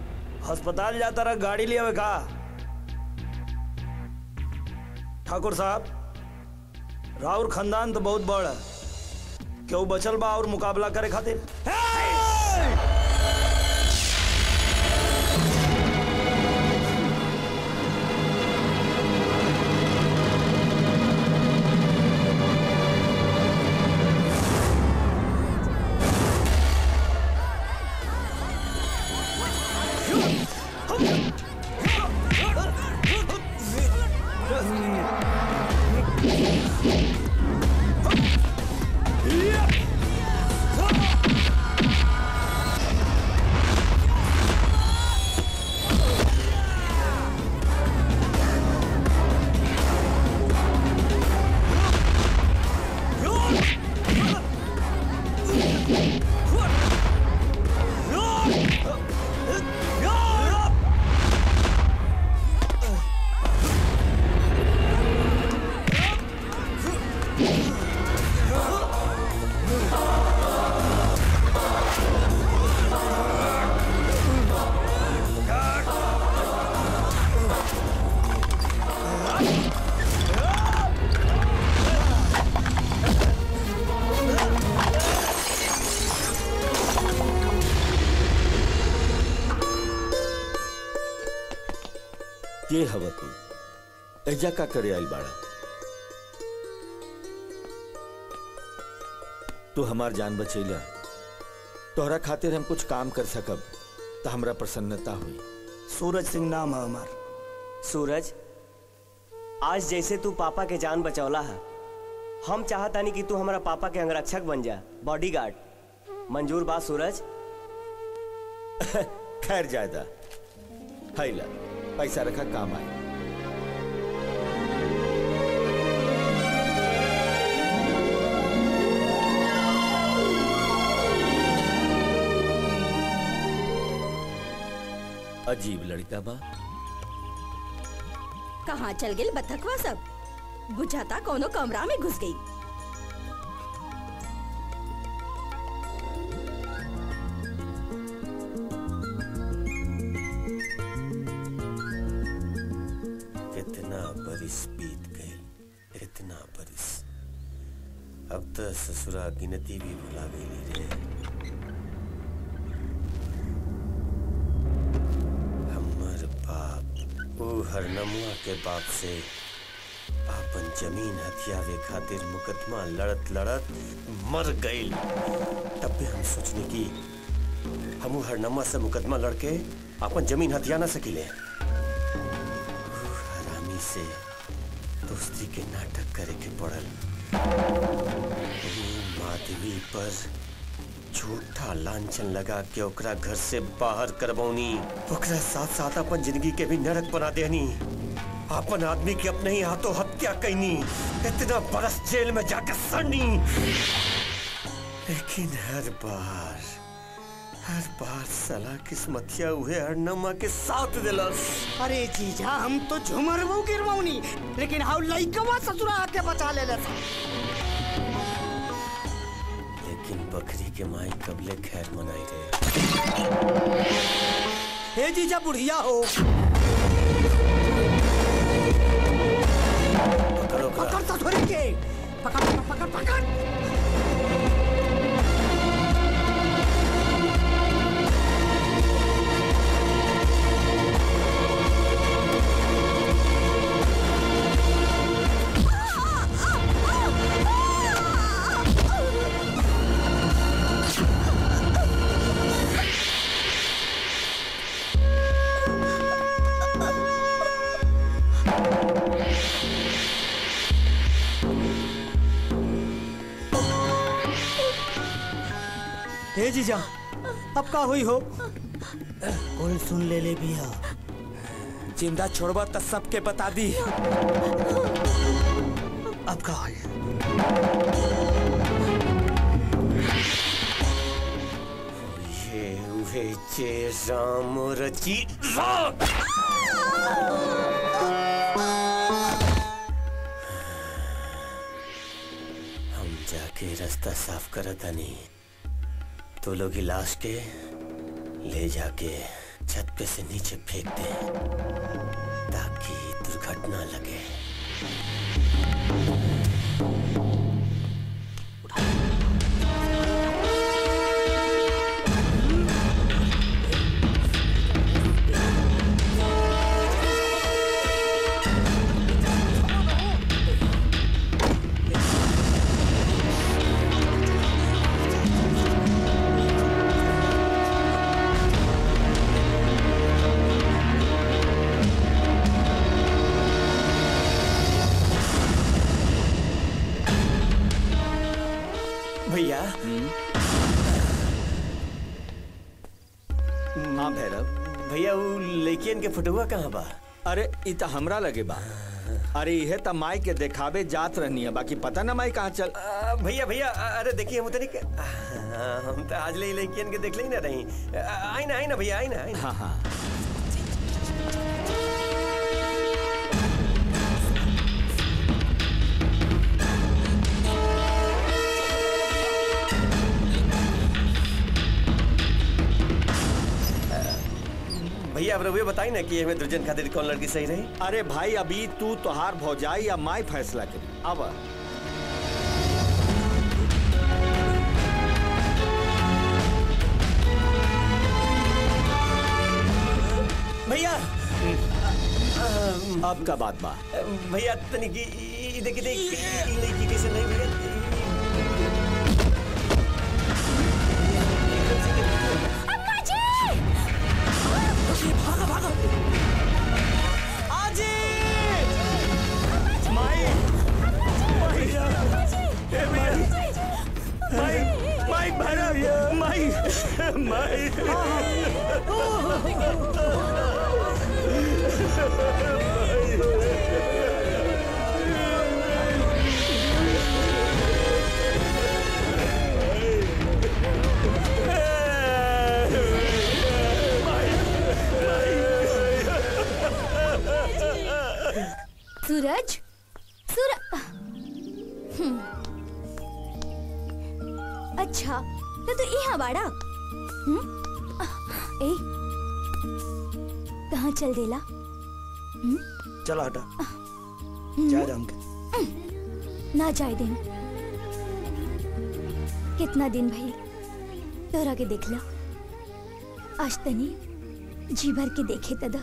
अस्पताल जाता रहा गाड़ी लिया हुए का ठाकुर साहब राउर खानदान तो बहुत बड़ है क्यों बचल बा और मुकाबला करे खातिर ये हवा तू एजा का करे आइल बाड़ा तू हमार जान बचैला तोहरा खातिर हम कुछ काम कर सकब तो हमरा प्रसन्नता हुई सूरज सिंह नाम है हमार सूरज आज जैसे तू पापा के जान बचौला है हम चाहतानी कि तू हमारा पापा के अंगरक्षक बन जा बॉडीगार्ड मंजूर बा सूरज खैर जायदा हैला पैसा रखा काम आए अजीब लड़का बा कहाँ चल गेल बतखवा सब बुझाता कोनो कमरा में घुस गई इतना बरिस बीत गए इतना बरिस अब तो ससुरा गिनती भी भुला गई रे हमर बाप ओ हरनमुआ के बाप से आपन जमीन हथियावे खातिर मुकदमा लड़त लड़त मर गई तब भी हम सोचने की हम हरनमा से मुकदमा लड़के अपन जमीन हथिया ना सकीले हरामी से दोस्ती के नाटक करे के पड़ल ऊ माधवी पर झूठा लांछन लगा के ओकरा घर से बाहर करबौनी ओकरा साथ साथ अपन जिंदगी के भी नरक बना देनी अपन आदमी के अपने ही हाथों हत्या कैनी इतना बरस जेल में जाकर सड़नी लेकिन हर बार हर बार सला किस्मतिया हुए हरनमा के साथ दिलस अरे जीजा हम तो झुमरबू गिरवौनी लेकिन हाउ लइकवा ससुरा आके बचा ले लेकिन बकरी के माई कबले खैर मनाई रहे हे जीजा बुढ़िया हो पकड़ो पकड़ ससुरी के पकड़ पकड़ पकड़ पकड़ हे जीजा अब का हुई हो कोई सुन ले ले बिया जिंदा छोड़बा तो सबके बता दी अब का हुई ये उहे जे राम रची रात हम जाके रास्ता साफ करत हनी तो लोग ही लाश के ले जाके छत पे से नीचे फेंक दे ताकि दुर्घटना लगे भैया हाँ भैरव भैया वो लड़कियन के फोटोआ कहाँ बा अरे इ त हमरा लगे बा अरे इहे त माई के देखावे जात रहनी है बाकी पता ना माई कहाँ चल आ, भैया भैया आ, अरे देखिए हम उतनी के- आ, हम तो आज ले लड़कियन के देख ले ना रही आ, आई ना आई ना भैया आई ना आई ना हाँ हाँ अब रघुए बताई ना कि हमें दुर्जन खातिर कौन लड़की सही रही अरे भाई अभी तू तोहार भौजाई या माई फैसला करी अब भैया अब का बात बा भैया तनी की ई देख देख ई लड़की कैसे नहीं भैया भागो भागो आजी माई भैया ए भैया माई माई भैया माई माई सूरज सूर हम्म। अच्छा तो तू यहाँ बाड़ा हम्म? ए कहाँ चल देला चलो हटा हम्म? जा हमके ना जाए दिन कितना दिन भई तोरा के देखला आज तनी जी भर के देखे तदा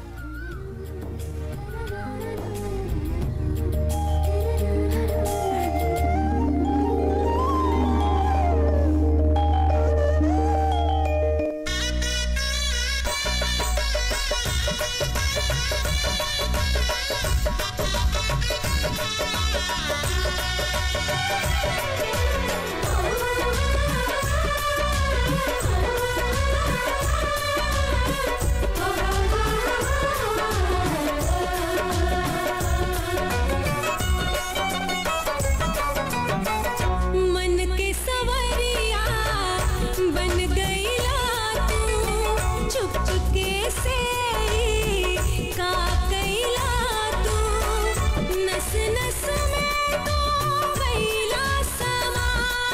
मन के सवरिया बन गईला तू चुप चुपके से ही का कैला तू नस नस में तो गईला समा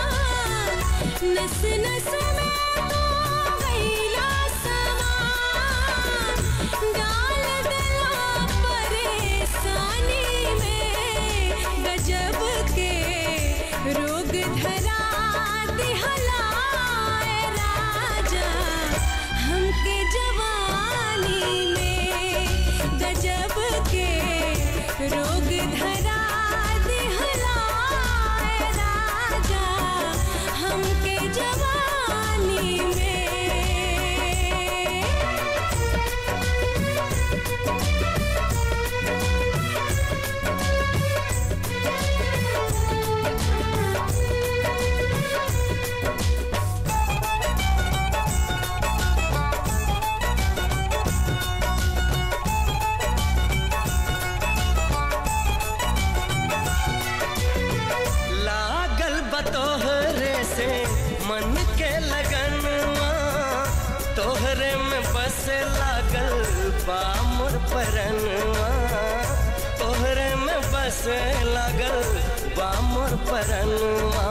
नस नस में तो गईला समा डाल दिला परेशानी में गजब के रोग धरा दिहलाए राजा हमके जवानी में गजब के रोग धरा दिहलाए राजा हमके जवानी में लागल बतोहरे से मन के लगनवा तोहरे में बस लागल बा मोर परनवा तोहरे में बस लागल बा मोर परनवा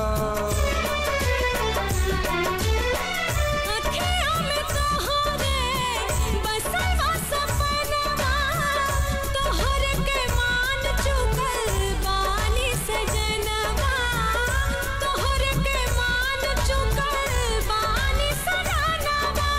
अखियों में तोहरे बसल बा सपनवा तोहर के मान चुकल बानी सजनवा तोहर के मान चुकल बानी सजनवा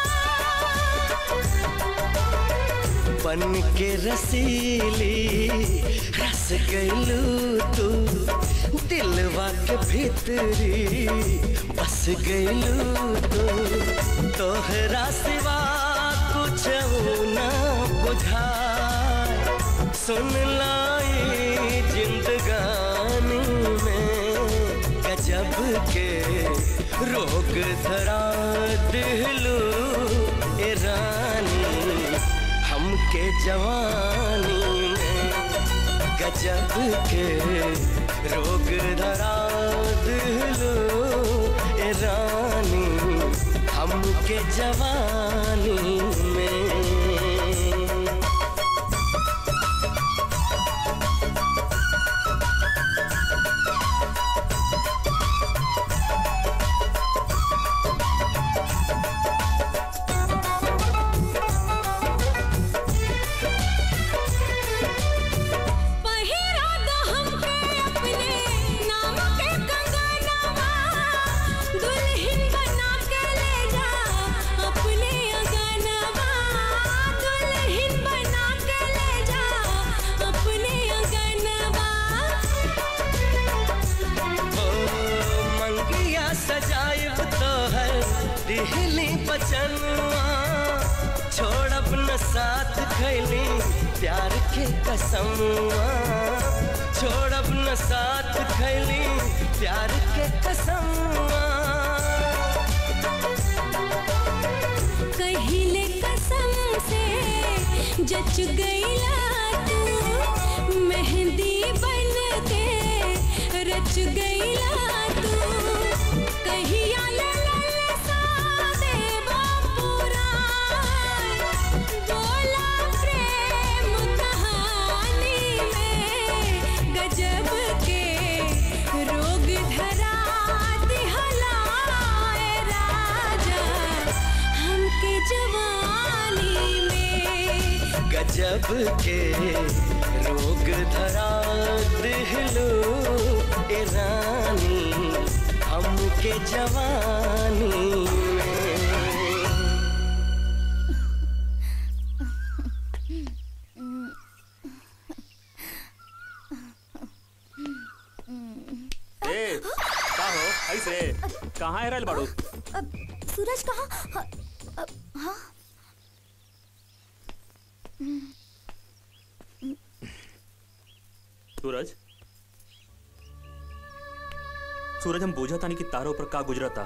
बन के रसीली रस गईलू तू दिलवा के भीतरी बस गईलू तू तोहरा सिवा कुछ ना बुझा सुन लाई जिंदगानी में गजब के रोग धरा दिलू ए रानी हमके जवानी में गजब के रोग धरा दिलू ए रानी हमके जवानी में हाँ दिहली बचनवा छोड़ अपना साथ खैली प्यार के कसमवा छोड़ अपना साथ खैली प्यार के कसमवा कहिले कसम से जच गईला तू मेहंदी बन के रच गईला तू कहिया ललल सादे बापुरा बोला प्रेम कहानी में गजब के रोग धरा दिहलाए राजा हमके जवानी में गजब के रोग धरा दिहलो ए रानी हमके जवानी में ए का हो ऐसे कहाँ है रहल बाड़ू अब सूरज कहाँ हाँ, अब, हाँ सूरज सूरज हम बोझा तानी कि तारो ऊपर का गुजरता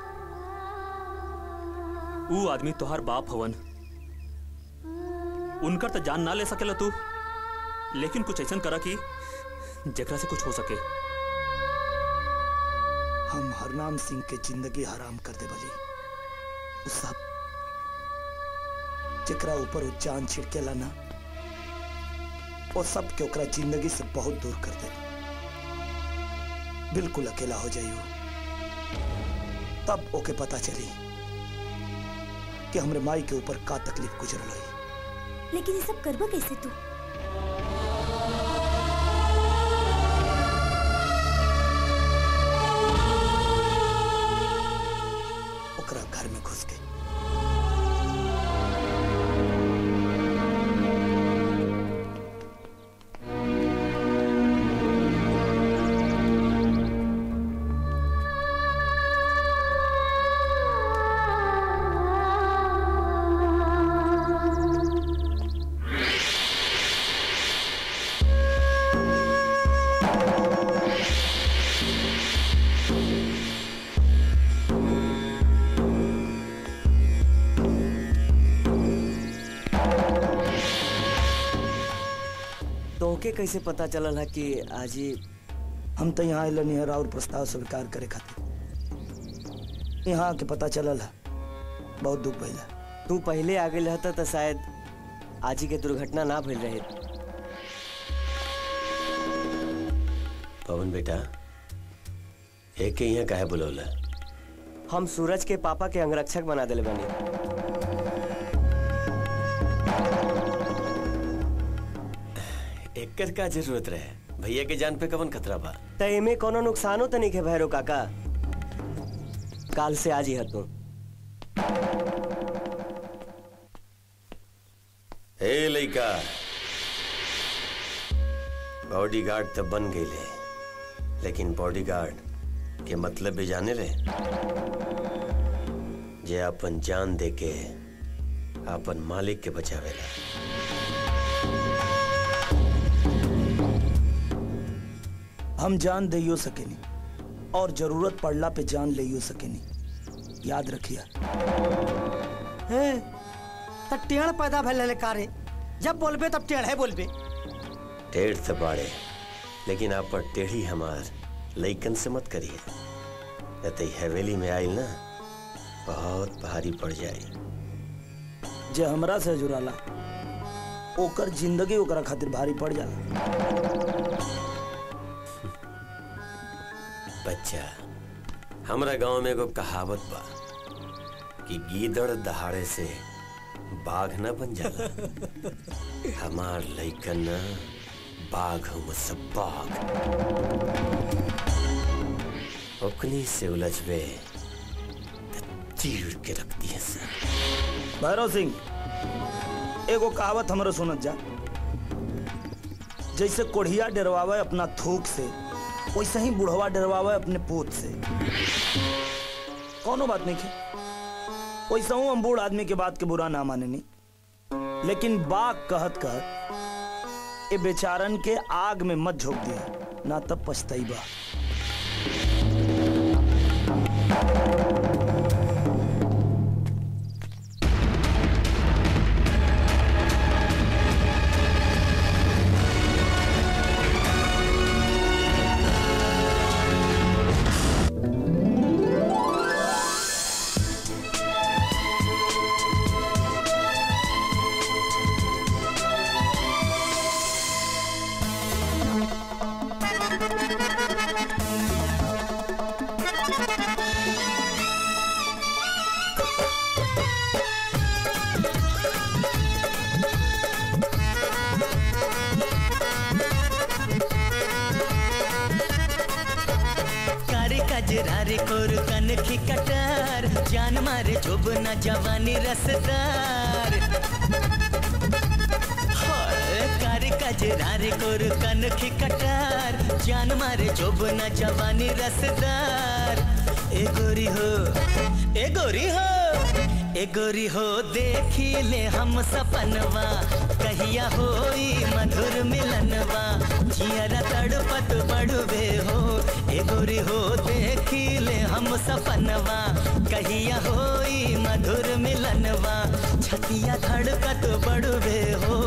ऊ आदमी तोहार बाप हवन उनकर तो जान ना ले सकेला तू लेकिन कुछ ऐसा करा कि जेकरा से कुछ हो सके हम हरनाम सिंह के जिंदगी हराम कर दे बली उ सब जेकरा ऊपर उ जान छिड़केला ना वो सब के ओकरा जिंदगी से बहुत दूर कर दे बिल्कुल अकेला हो जाइयो तब ओके पता चली कि हमरे माई के ऊपर का तकलीफ गुजरल हुई लेकिन ये सब करबा कैसे तू ओकरा घर में घुस के तोहके कैसे पता चलल है कि आज ही हम तो यहाँ अलन निहर और प्रस्ताव स्वीकार करे खातिर यहाँ के पता चलल है बहुत दुख भइला तू पहले आगे रहता तो शायद आज ही के दुर्घटना ना भइल रहे पवन बेटा एक के यहाँ काहे बुलौला हम सूरज के पापा के अंगरक्षक बना दिले बनी एकर का जरूरत रहे भैया के जान पे कवन खतरा बा त एमे कोनो नुकसानो तो नहीं है भैरो काका काल से आज ही है तू ए लइका बॉडीगार्ड तो बन गईले लेकिन बॉडीगार्ड के मतलब भी जाने ले जे अपन जान दे के अपन मालिक के बचावेला हम जान दे सकेनी और जरूरत पड़ला पे जान ले सकेनी याद रखिया हे त टेढ़ पैदा भइल कारे जब बोलबे तब टेढ़ है बोलबे टेढ़ तो बाड़े लेकिन आप पर टेढ़ी हमार लइकन से मत करिए न तो हवेली में आइल ना बहुत भारी पड़ जाए जे हमरा से जुड़ाला ओकर जिंदगी ओकरा खातिर भारी पड़ जाला बच्चा हमरा गांव में एगो कहावत बा कि गीदड़ दहाड़े से बाघ न बन जाला हमार लइकन न बाघ हम सब बाघ ओकनी से उलझबे त चीर के रख दिए सर भैरव सिंह एगो कहावत हमरो सुनत जा जैसे कोढ़िया डरवावे अपना थूक से वैसे ही बुढ़वा डरवावे अपने पूत से कौनो बात नहीं है वैसे हूँ हम बूढ़ आदमी के बात के बुरा ना माने नहीं लेकिन बाग कहत कहत ए बेचारन के आग में मत झोंक दिया ना तब पछताई बा कारी कजरारे कोर कनखी कटार जान मारे जोबना जवानी रसदार हाय, कारी कजरारे कोर कनखी कटार जान मारे जोबना जवानी रसदार ए गोरी हो ए गोरी हो ए गोरी हो देखी ले हम सपनवा कहिया होई मधुर मिलनवा जियरा तड़पत बड़ुबे हो ए गोरी हो देखी ले हम सपनवा कहिया होई मधुर मिलनवा छतिया धड़कत बड़ुबे हो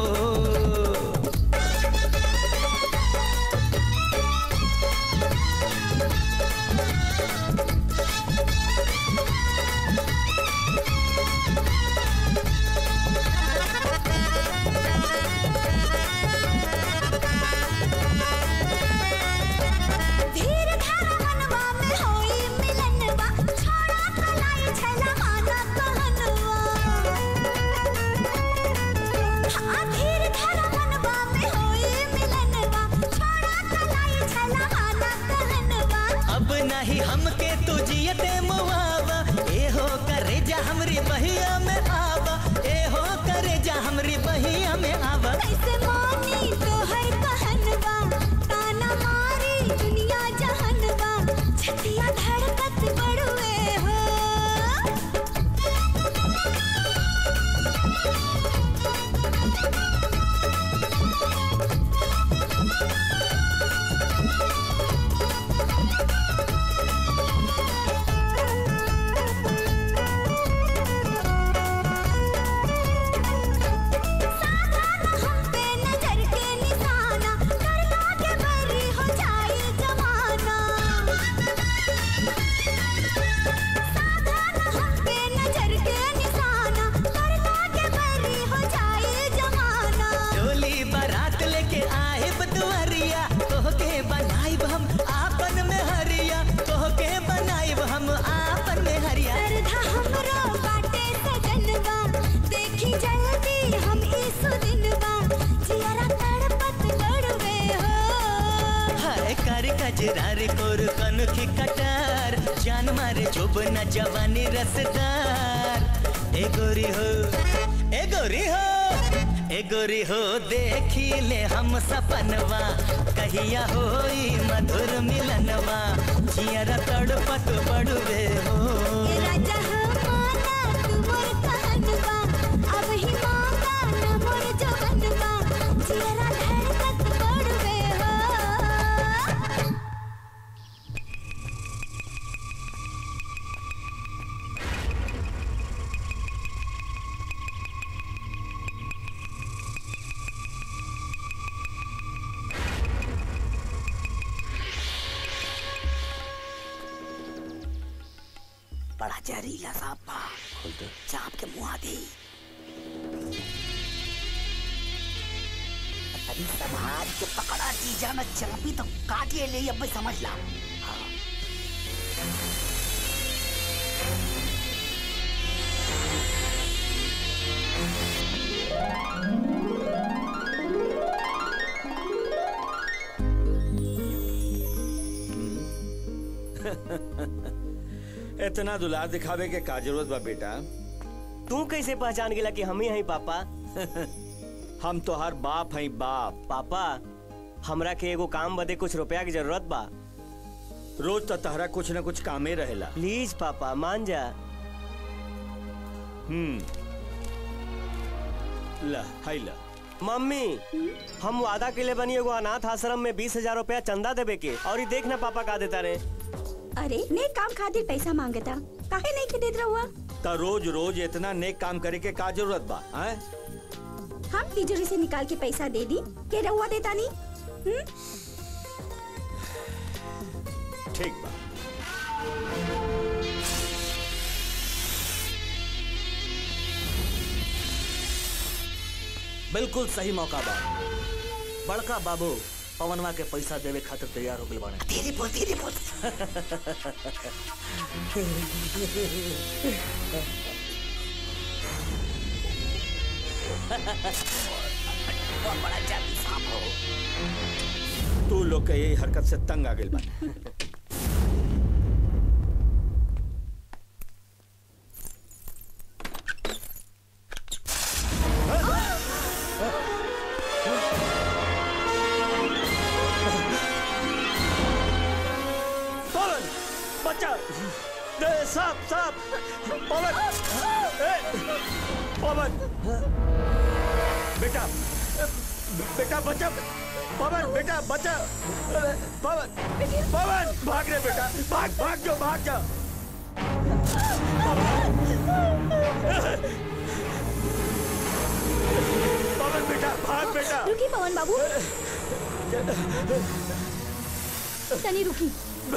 धीर धारा मनवा में होई मिलनवा छोड़ा कलाई छला माना कहनवा हाँ धीर धारा मनवा में होई मिलनवा छोड़ा कलाई छला माना कहनवा अब नहीं हमके तुझियते मुआवा ए हो करे जा हमरी बहिया में आवा ए हो करे जा हमरी बहिया में आवा कैसे मानी तोहर कहनवा ताना मारी दुनिया जहनवा छतिया धड़कत बड़ुए हो नजर के निशाना कर लागे बरी हो जाए जमाना साधारण हम पे नजर के निशाना कर लागे बरी हो जाए जमाना डोली बारात लेके आए बदुआरिया तोहके बनाइब हम आपन में हरिया तोहके बनाइब हम आपन में हरिया सरधा हमरो बाटे सजनवा देखी जल्दी हम ई सुदिनवा जियरा तड़पत लड़वे हो हाय कर कजरार कोर कनखी कटार जान मारे जोबना जवानी रसदार ए गोरी हो ए गोरी हो ए गोरी हो देखी ले हम सपनवा कहिया होई मधुर मिलनवा जियरा तड़पत बड़ुए हो ए राजा हमारा तू मोर कहनवा अब ही मांगा न मोर जवनवा जियरा धड़कत पड़वे हो बड़ा जहरीला सांप बा सांप के मुंह दे तभी समाज के पकड़ा चीजा में चापी तो काट ले ले अब समझ ला हाँ। इतना दुलार दिखावे के का जरूरत बा बेटा तू कैसे पहचान गेला कि हम ही हई पापा हम तो हर बाप हई बाप पापा हमरा के एगो काम बदे कुछ रुपया की जरूरत बा रोज तो तहरा कुछ न कुछ कामे रहेला प्लीज पापा मान जा हम्म ला हाई ला मम्मी हम वादा के लिए बनी एगो अनाथ आश्रम में बीस हजार रूपया चंदा देवे के और ये देखना पापा का देता रे अरे नेक काम खातिर पैसा मांगता काहे नहीं के देत रहुआ तो रोज रोज इतना नेक काम करे के का जरूरत बा हैं? हम तिजोरी से निकाल के पैसा दे दी के रहुआ देता नहीं हम्म? ठीक बा बिल्कुल सही मौका बा बड़का बाबू पवनवा के पैसा देवे खातिर तैयार हो गए बाड़े धीरे बोल धीरे बोल बहुत बड़ा जादू सांप हो तू लोग के यही हरकत से तंग आ गई बा पवन बच्चा दे साहब साहब पवन ए, पवन बेटा बेटा बच्चा पवन बेटा बच्चा पवन पवन भाग रे बेटा भाग भाग जो भाग जा पवन बेटा भाग बेटा रुकी पवन बाबू तनी रुकी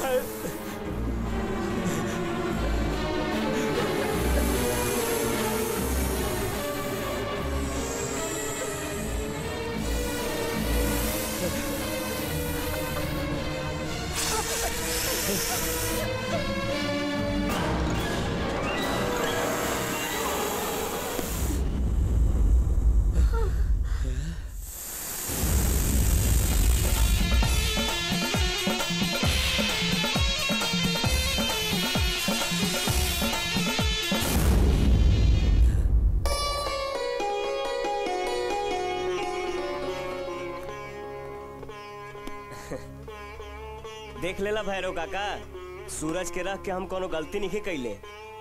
देख लेला भैरव काका सूरज के रख के हम कोनो गलती नहीं कैले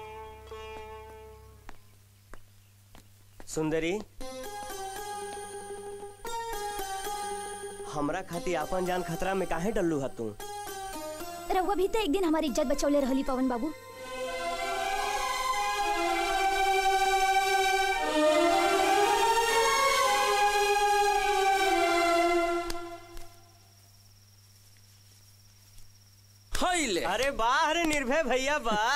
सुंदरी हमरा खातिर आपन जान खतरा में काहे डल्लू हा तू रहुआ भी तो एक दिन हमारी इज्जत बचौले रहली पवन बाबू ले अरे वाह अरे निर्भय भैया वाह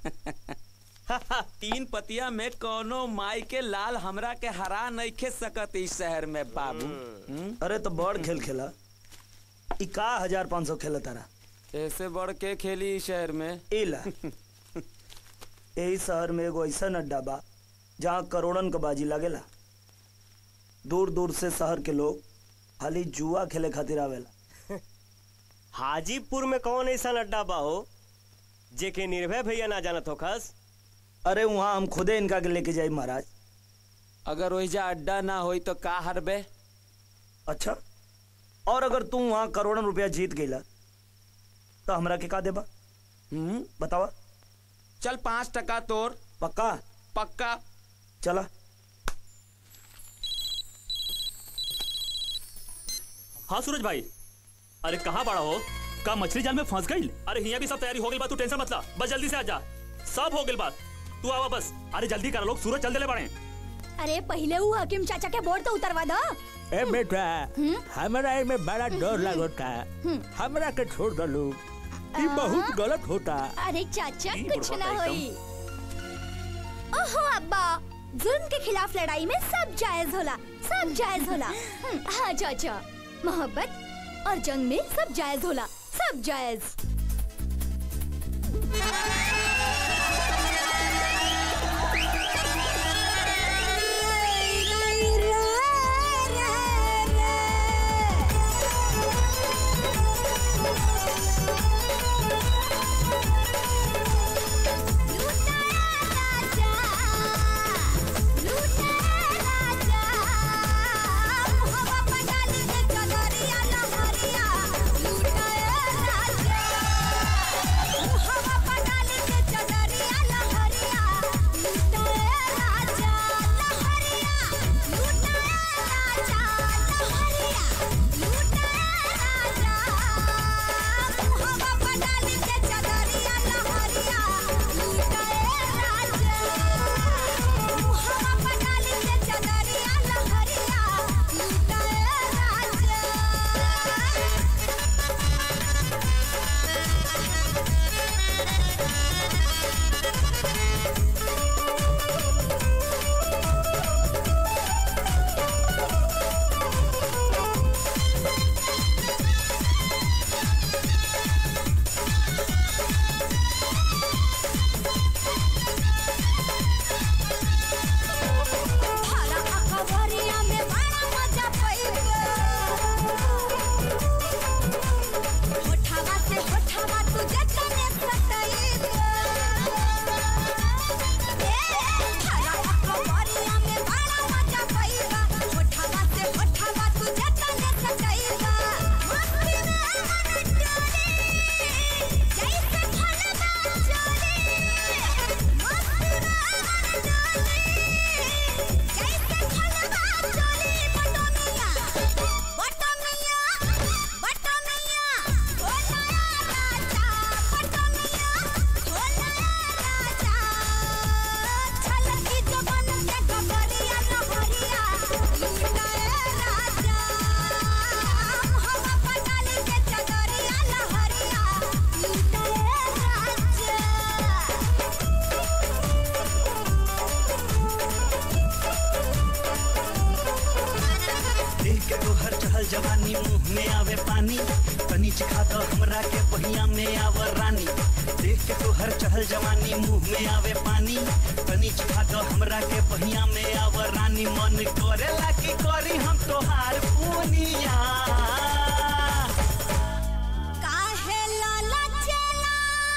तीन पतिया में कोनो माई के लाल हमरा के हरा नहीं खे सकत इस शहर में बाबू अरे तो बड़ खेल खेला ई का हजार पाँच सौ खेला तारा ऐसे बढ़ के खेली इस शहर में इला यही शहर में एगो ऐसा अड्डा बा जहाँ करोड़न का बाजी लागेला दूर दूर से शहर के लोग खाली जुआ खेले खातिर आवेला हाजीपुर में कौन ऐसा अड्डा बा हो जे के निर्भय भैया ना जानत हो खस अरे वहाँ हम खुदे इनका के लेके जाई महाराज अगर वहीजा अड्डा ना होई तो का हरबे अच्छा और अगर तू वहाँ करोड़न रुपया जीत गईला तो हमरा के का देबा हम्म बतावा चल पाँच टका तोर पक्का पक्का चला हाँ सूरज भाई अरे कहाँ बड़ा हो का मछली जाल में फंस गई अरे हिया भी सब तैयारी हो गई बात तू टेंशन मत ला बस जल्दी से आ जा सब हो गई बात तू आवा बस अरे जल्दी कर लोग सूरज जल्दी ले पड़े अरे पहले वो हकीम चाचा के बोर्ड तो उतरवा दो ए बेटा हमरा में बड़ा डर लगता हमरा के छोड़ दो लोग ई बहुत गलत होता अरे चाचा ई कुछ बुढ़वा ना तो होई ओहो अब्बा जुल्म के खिलाफ लड़ाई में सब जायज होला सब जायज होला हम्म, हाँ चाचा मोहब्बत और जंग में सब जायज होला सब जायज हवा पटाली के मुंह में आवे पानी तनी चिखा दो हमरा के पहिया में आवर रानी देख के तो हर चहल जवानी मुंह में आवे पानी तनी चिखा दो हमरा के पहिया में आवर रानी मन करेला की करी हम तोहार पुनिया काहे लाला चेला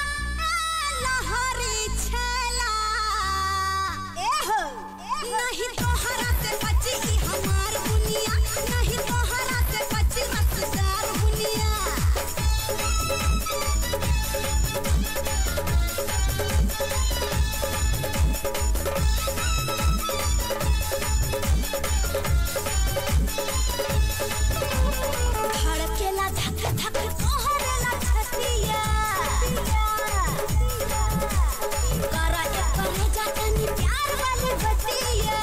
लहरी छेला एहो नहीं तोहरा से बची ई हमार दुनिया नहीं तोहरा से बची रसदार दुनिया धड़केला धक धक तोहरेला छतिया करा एक करे जातनी प्यार वाली बतिया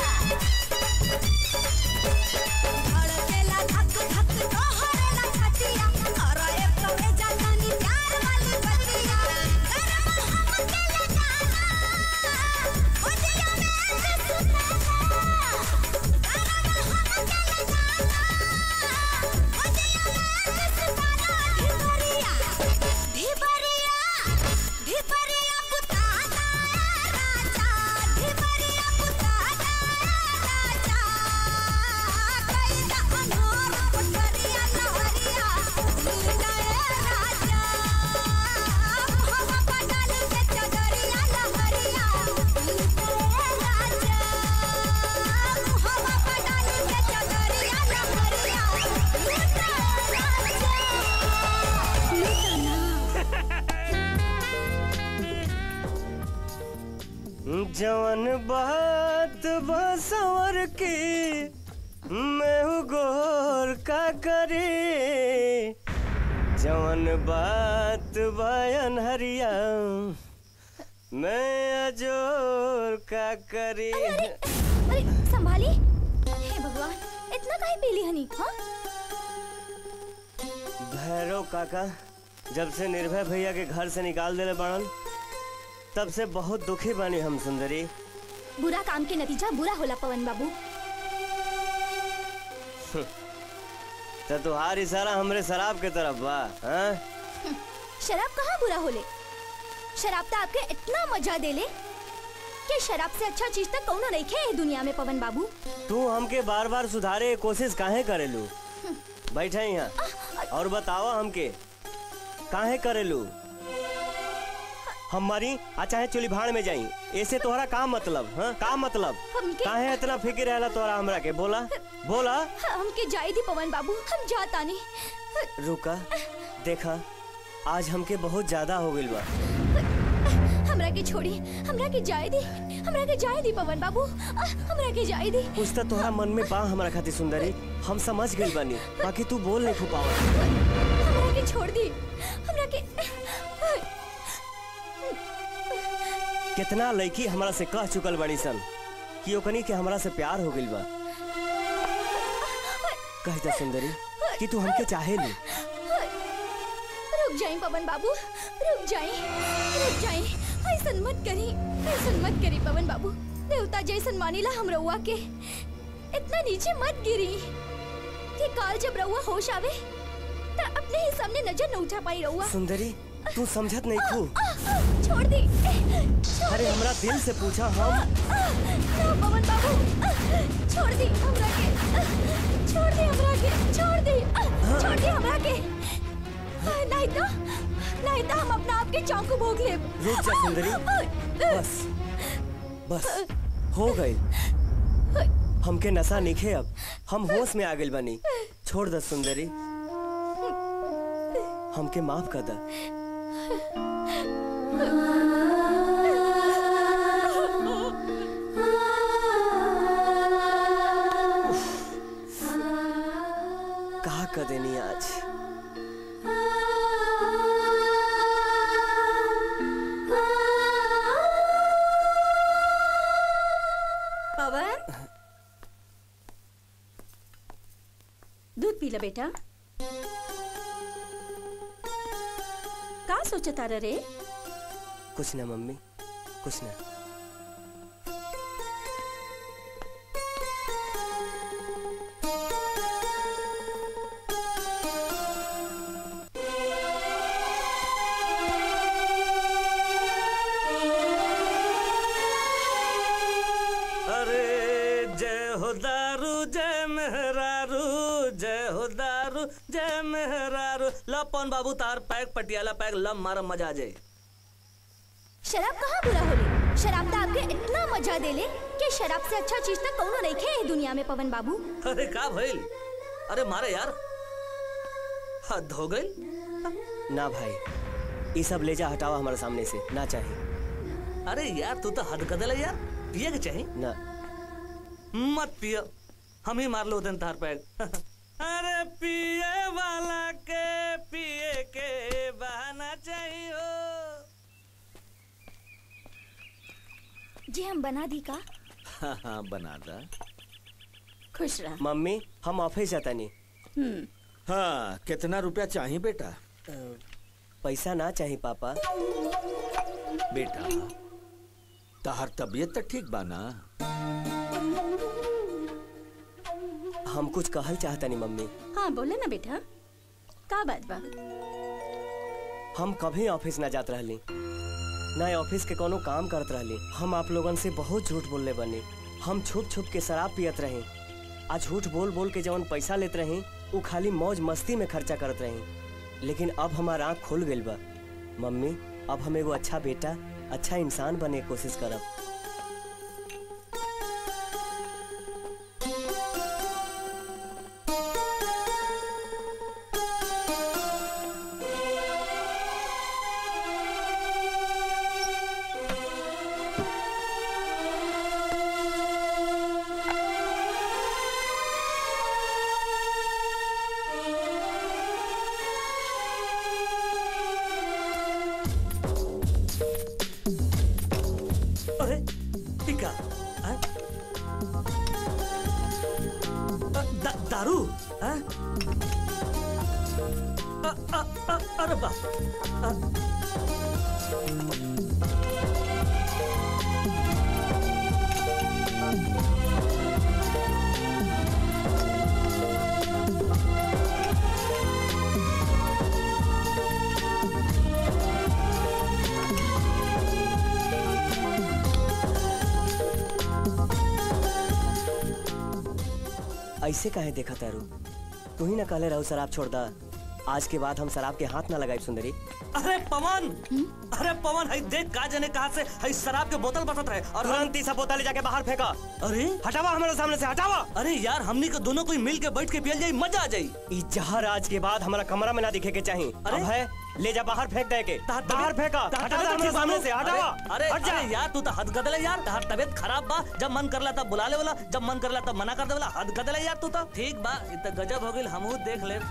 धड़केला धक धक तोहरेला छतिया करा एक करे जातनी प्यार वाली बतिया करम हम के ले जाना उदिया में से सुनाना करम हम के ले जाना ढिबरिया ढिबरिया पुताना राजा ढिबरिया पुताना राजा कैदा अनोर पटरिया लहरिया नीलए राजा हम पटाल के चदरिया लहरिया नीलए राजा हम पटाल के चदरिया लहरिया जवन बात बसवर की मैं हूँ गोर का करे जवन बात बयान हरिया मैं अजोर का करे अरे संभाली हे भगवान इतना काहे पीली हनी हाँ भैरव काका जब से निर्भय भैया के घर से निकाल देले बड़न तब से बहुत दुखी बानी हम सुंदरी बुरा काम के नतीजा बुरा होला पवन बाबू तो तुहार इशारा हमरे शराब के तरफ बा हाँ? शराब कहाँ बुरा होले शराब तो आपके इतना मजा देले कि शराब से अच्छा चीज तक कौनो नहीं खे दुनिया में पवन बाबू तू हमके बार बार सुधारे के कोशिश काहे करेलू बैठे यहाँ और बतावा हमके काहे करेलू हम मरी आ चाहे चुली भाड़ में जाई ऐसे तोहरा का मतलब हाँ का मतलब हमके- काहे इतना फिक्र रहला तोहरा हमरा के बोला बोला हमके जाए दी पवन बाबू हम जाता नहीं रुका देखा आज हमके बहुत ज्यादा हो गइल बा हमरा के छोड़ी हमरा के जाए दी हमरा के जाए दी पवन बाबू आ, हमरा के जाए दी कुछ तो तोहरा मन में बा हमरा खातिर सुंदरी हम समझ गइल बानी बाकी तू बोल नहीं खुपावा हमरा के छोड़ दी हमरा के कितना लड़की हमरा से कह चुकल बड़ी सन कि ओकनी के हमरा से प्यार हो गइल बा कह दे सुंदरी कि तू हमके चाहे ली रुक जाई पवन बाबू रुक जाई रुक जाई ऐसन मत करी ऐसन मत करी पवन बाबू देवता जैसन मानिला हम रउआ के इतना नीचे मत गिरी कि काल जब रउआ होश आवे त अपने ही सामने नजर न उठा पाई रउआ सुंदरी तू समझत नहीं खू छोड़ दी छोड़ अरे दी। हमरा दिल से पूछा हम ना पवन बाबू छोड़ दी हमरा के छोड़ दी हमरा के छोड़ दी छोड़ दी हमरा के नहीं तो नहीं तो हम अपना आप के चाकू भोग ले रुक जा सुंदरी बस बस हो गई हमके नशा निखे अब हम होश में आ गइल बनी छोड़ दे सुंदरी हमके माफ कर दे कहा कर देनी आज पवन दूध पी ला बेटा का सोचता रे कुछ ना मम्मी कुछ ना मेहरारू लपन बाबू तार पैक पटियाला पैक लम मार मजा आ जाए शराब कहाँ बुरा होले शराब तो आपके इतना मजा देले कि शराब से अच्छा चीज तो कौनो नहीं खे दुनिया में पवन बाबू अरे का भइल अरे मारे यार हद हो गई ना भाई ये सब ले जा हटावा हमारे सामने से ना चाहिए अरे यार तू तो हद कदल है यार पिए के चाहिए ना मत पियो हम ही मार लो दिन तार पैक अरे पिए वाला के पिए के बहाना चाहिए जी हम बना दी का हाँ हाँ बना दा खुश रह मम्मी हम ऑफिस जाता नहीं हम्म हाँ कितना रुपया चाहिए बेटा पैसा ना चाहिए पापा बेटा तहर तबीयत तो ठीक बा ना हम कुछ कहल चाहता नहीं मम्मी हाँ बोले ना बेटा का बात बा हम कभी ऑफिस ना जात रहली ना ऑफिस के कोनो काम करत रहली हम आप लोगन से बहुत झूठ बोलले बनी हम छुप छुप के शराब पियत रही आ झूठ बोल बोल के जवन पैसा लेत रही उ खाली मौज मस्ती में खर्चा करत रही लेकिन अब हमार आँख खुल गइल बा मम्मी अब हम एगो अच्छा बेटा अच्छा इंसान बने के कोशिश करब अरे टीका हाँ? अ, दा, दारू हाँ? अ, अ, अ, अरे बाप अ, ऐसे काहे देखा तारू तू ही ना कहले रहू शराब छोड़ दा आज के बाद हम शराब के हाथ ना लगाई सुंदरी अरे पवन अरे पवन हई देख का जने कहा से हई शराब के बोतल बसत रहे और हम तुरंत ही सब बोतल ले जाके बाहर फेंका अरे हटावा हमारे सामने से हटावा अरे यार हमनी के दोनों कोई मिल के बैठ के पियल जाई मजा आ जाई ई जहर आज के बाद हमारा कमरा में ना दिखे के चाहिए अब है ले जा बाहर फेंक दे के बाहर फेंका हटा दे हमारे सामने से हटावा अरे हट जा अरे यार तू तो हद गदल है यार तहार तबियत खराब बा जब मन करला तब बुला ले वाला जब मन करला तब मना कर दे वाला हद गदल है यार तू तो ठीक बा इ त गजब हो गेल हमहू देख ले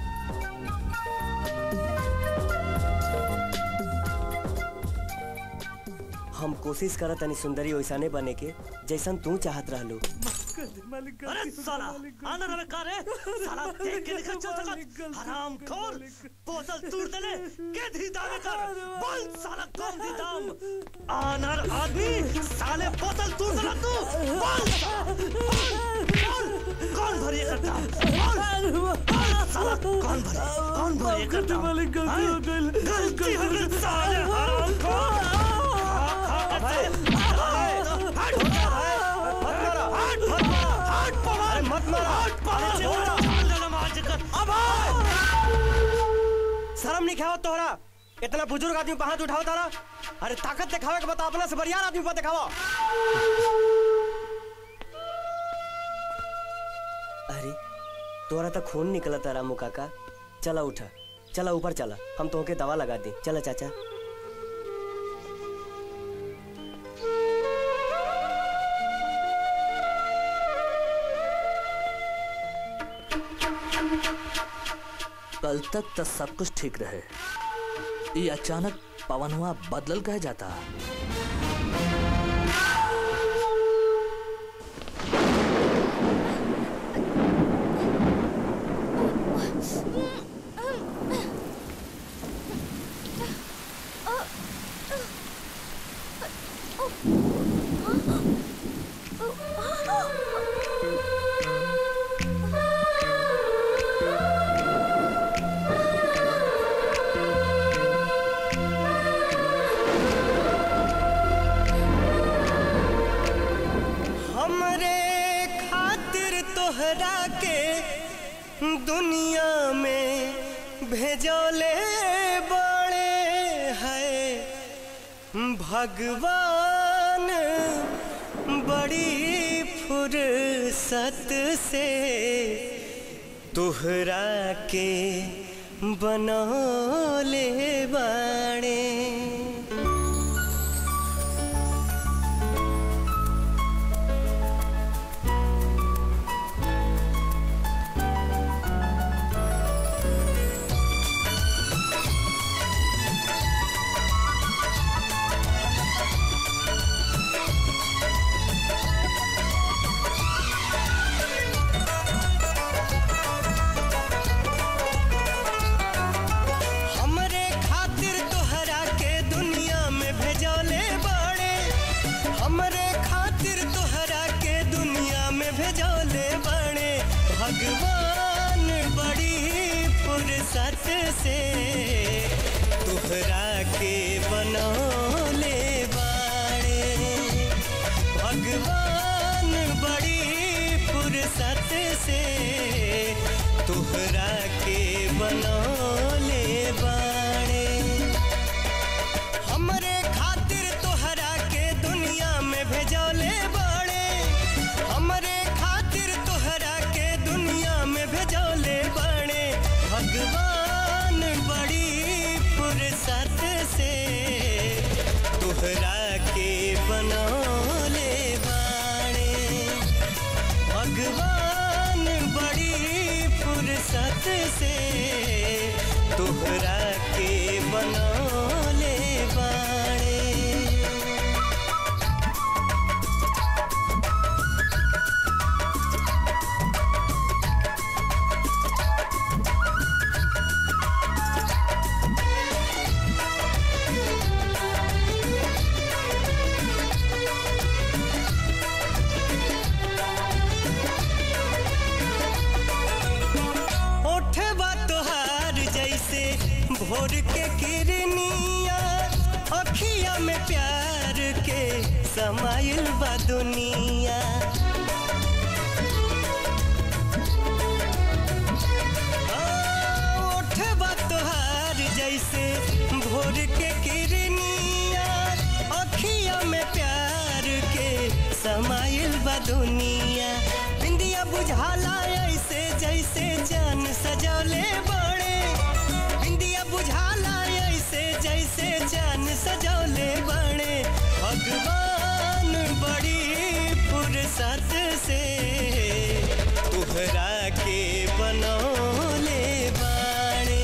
हम कोशिश करत तनी सुंदरी वैसाने बने के जैसन तू चाहत रहलू अरे साला आना रे का रे साला देख के निकल चल सका हराम खोर बोतल तोड़ देले के धी दाम कर बोल साला कौन दी दाम आनर आदमी साले बोतल तोड़ देला तू बोल बोल बोल कौन भरी करता बोल बोल साला कौन भरी कौन भरी करता मालिक गलती हो गई गलती हो गई साले हराम खोर शर्म नहीं खाओ तोहरा इतना बुजुर्ग आदमी पे हाथ उठाओ तारा अरे ताकत दिखावे के बता अपना से बरियार आदमी पर दिखावा अरे तोरा तो खून निकला तारा मुका का चला उठा चला ऊपर चला हम तोहके दवा लगा दी चला चाचा कल तक तो सब कुछ ठीक रहे ये अचानक पवन हुआ बदल कह जाता हमरे खातिर तोहरा के दुनिया में भेजोले बड़े है भगवान बड़ी फुर्सत से तुहरा के बनौले बाणे हमरे खातिर तोहरा के दुनिया में भेजौले बड़े हमरे खातिर तोहरा के दुनिया में भेजौले बड़े भगवान बड़ी फुर्सत से तोहरा के बनौले बाड़े भगवान बड़ी फुर्सत से तोहरा के बनौले बाड़े हमरे खातिर तोहरा के दुनिया में भेजौले बड़े हमरे खातिर तोहरा के दुनिया में भेजौले बड़े भगवान बड़ी फुर्सत से तोहरा के बनौले बाड़े भगवान बड़ी फुर्सत से तोहरा के बनौले बाड़े ओठवा तोहार जैसे भोर के किरनिया अखिया में प्यार के समाइल बा दुनिया आ, ओठवा तोहार जैसे भोर के किरनिया अखिया में प्यार के समाइल बा दुनिया बिंदिया बुझाला ऐसे जैसे जान सजौले बड़े बिंदिया बुझाला ऐसे जैसे जान सजौले बड़े भगवान बड़ी फुर्सत से तुहरा के बनौले बाड़े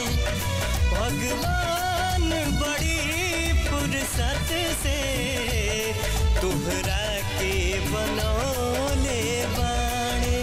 भगवान बड़ी फुर्सत से तुहरा के बनौले बाड़े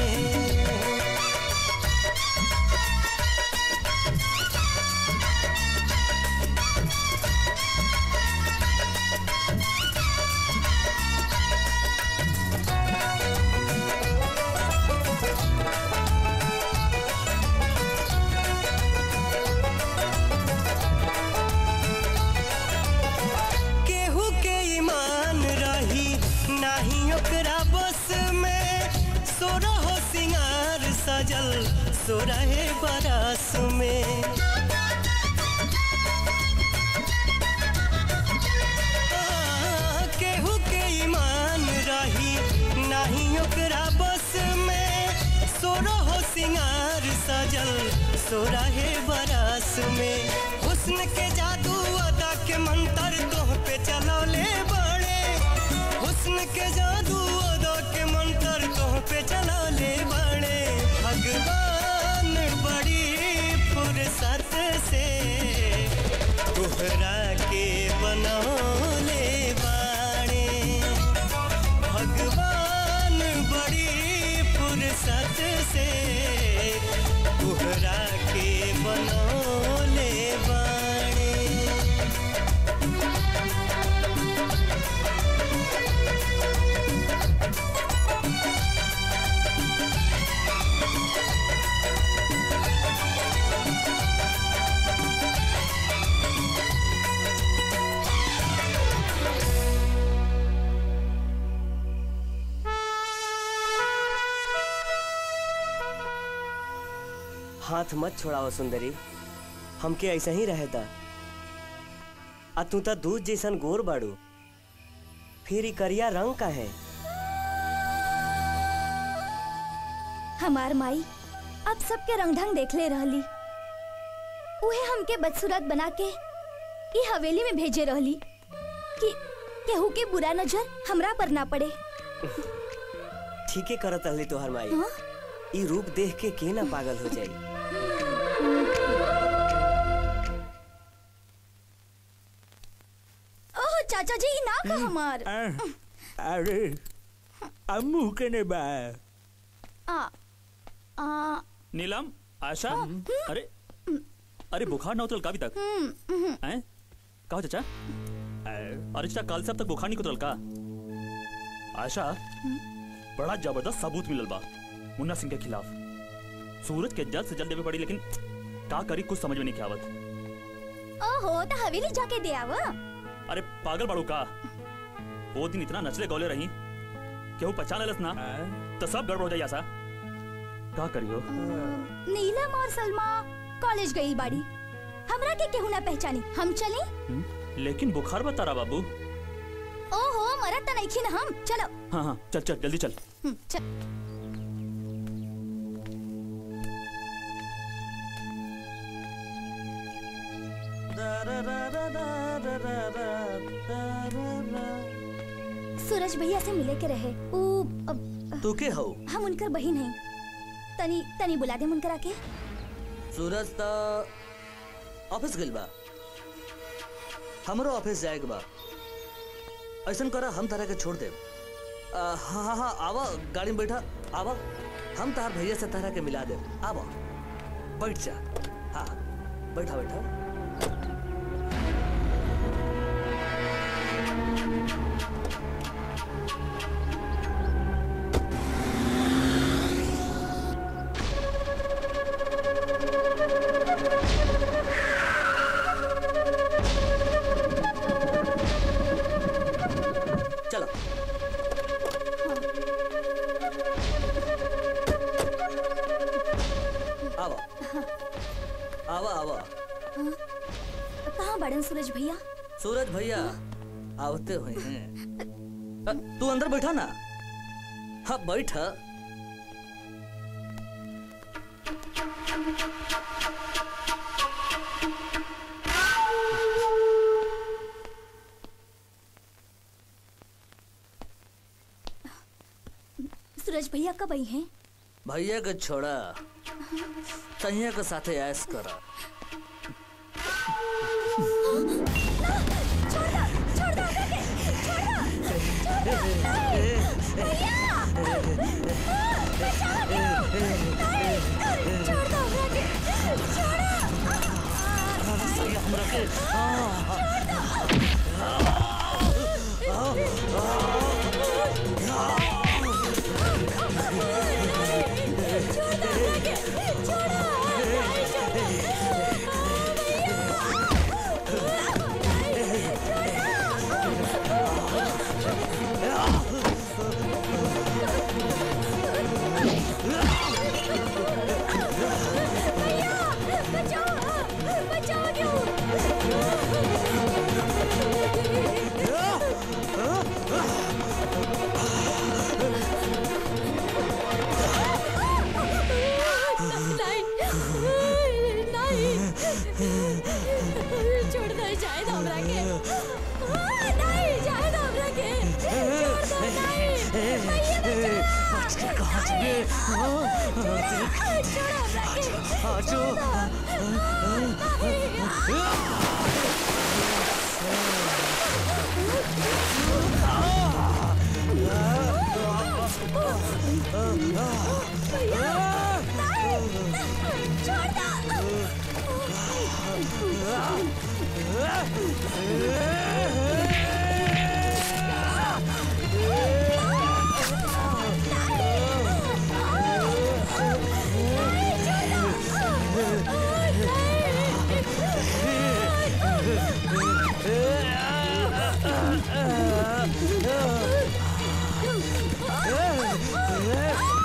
केहू के ईमान रही नाही ओकरा बस में सोरहो सिंगार सजल सोरहे बरस में आ, केहू के ईमान रही नाही ओकरा बस में सोरहो सिंगार सजल सोरहे बरस में हुस्न के जादू अदा के मंत्र तोह पे चलौले बड़े हुस्न के जादू अदा के मंत्र तोह पे चलौले बड़े भगवान बड़ी फुर्सत से तोहरा के बनौले बाड़े भगवान बड़ी फुर्सत से तोहरा के बनौले बाड़े हाथ मत छोड़ाओ सुंदरी हमके ऐसा ही रहता आ तू तो दूध जैसन गोर बाड़ू फिर ई करिया रंग का है हमार माई अब सबके रंग ढंग देख ले रहली उहे हमके बदसूरत बना के ई हवेली में भेजे रहली कि केहू के बुरा नजर हमरा पर ना पड़े ठीके करत रहली तोहर माई हाँ? ई रूप देख के के ना पागल हो जाई ओह चाचा जी ई ना का हमार अरे अम्मू के ने बा आ आ नीलम आशा अरे अरे बुखार ना उतरल का अभी तक हम्म, हम्म। हैं कहो चाचा अरे चाचा कल से अब तक बुखार नहीं उतरल का आशा बड़ा जबरदस्त सबूत मिलल बा मुन्ना सिंह के खिलाफ सूरज के जल्द से जल्द देवे पड़ी लेकिन का करी कुछ समझ में नहीं आवत ओहो तो हवेली जाके दे आवा अरे पागल बाड़ू का वो दिन इतना नचले गौले रही केहू पहचान लेलस ना तो सब गड़बड़ हो जाई आशा का करियो नीलम और सलमा कॉलेज गई बाड़ी हमरा के केहू ना पहचानी हम चली हम्म, लेकिन बुखार बता रहा बाबू ओहो मरत त नहीं ना हम चलो हाँ हाँ चल चल जल्दी चल हम्म, चल सूरज भैया से मिले के रहे ऊ अब, तू के हो हम उनकर बहिन हैं तनी तनी बुला दे उनकर आके सूरज त ऑफिस गइल बा हमरो ऑफिस जाए के बा ऐसन करा हम तारा के छोड़ दे हाँ हाँ हाँ आवा गाड़ी में बैठा आवा हम तार भैया से तारा के मिला दे आवा बैठ जा हाँ बैठा बैठा चलो आवा आवा आवा हाँ? कहाँ बड़न सूरज भैया सूरज भैया आवते हुए हैं अ, तू अंदर बैठा ना हाँ बैठ सूरज भैया कब आई हैं भैया के छोड़ा सैया के साथे ऐश करा छोड़ दो जाए दो हमरा के आ, नहीं जाए दो हमरा के छोड़ दो नहीं भैया बचा कहाँ चले छोड़ो हमरा के छोड़ो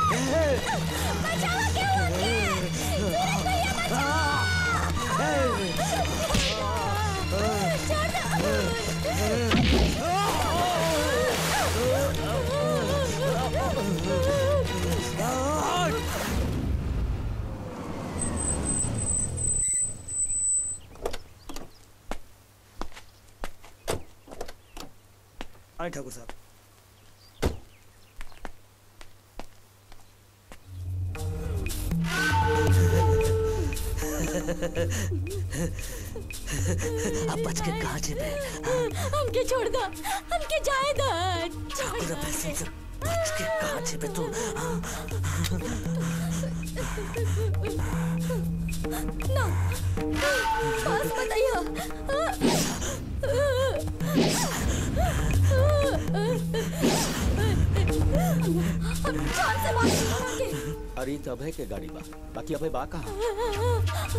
बचाओ क्यों सूरज भैया बचाओ आए ठाकुर साहब अब बच के कहाँ जेबे हमके छोड़ दो हमके जाए दो ठाकुर पैसे से बच के कहाँ जेबे तू ना बस बताइए हम जान से बात करेंगे अरे तो अभय के गाड़ी बा बाकी अभय बा कहाँ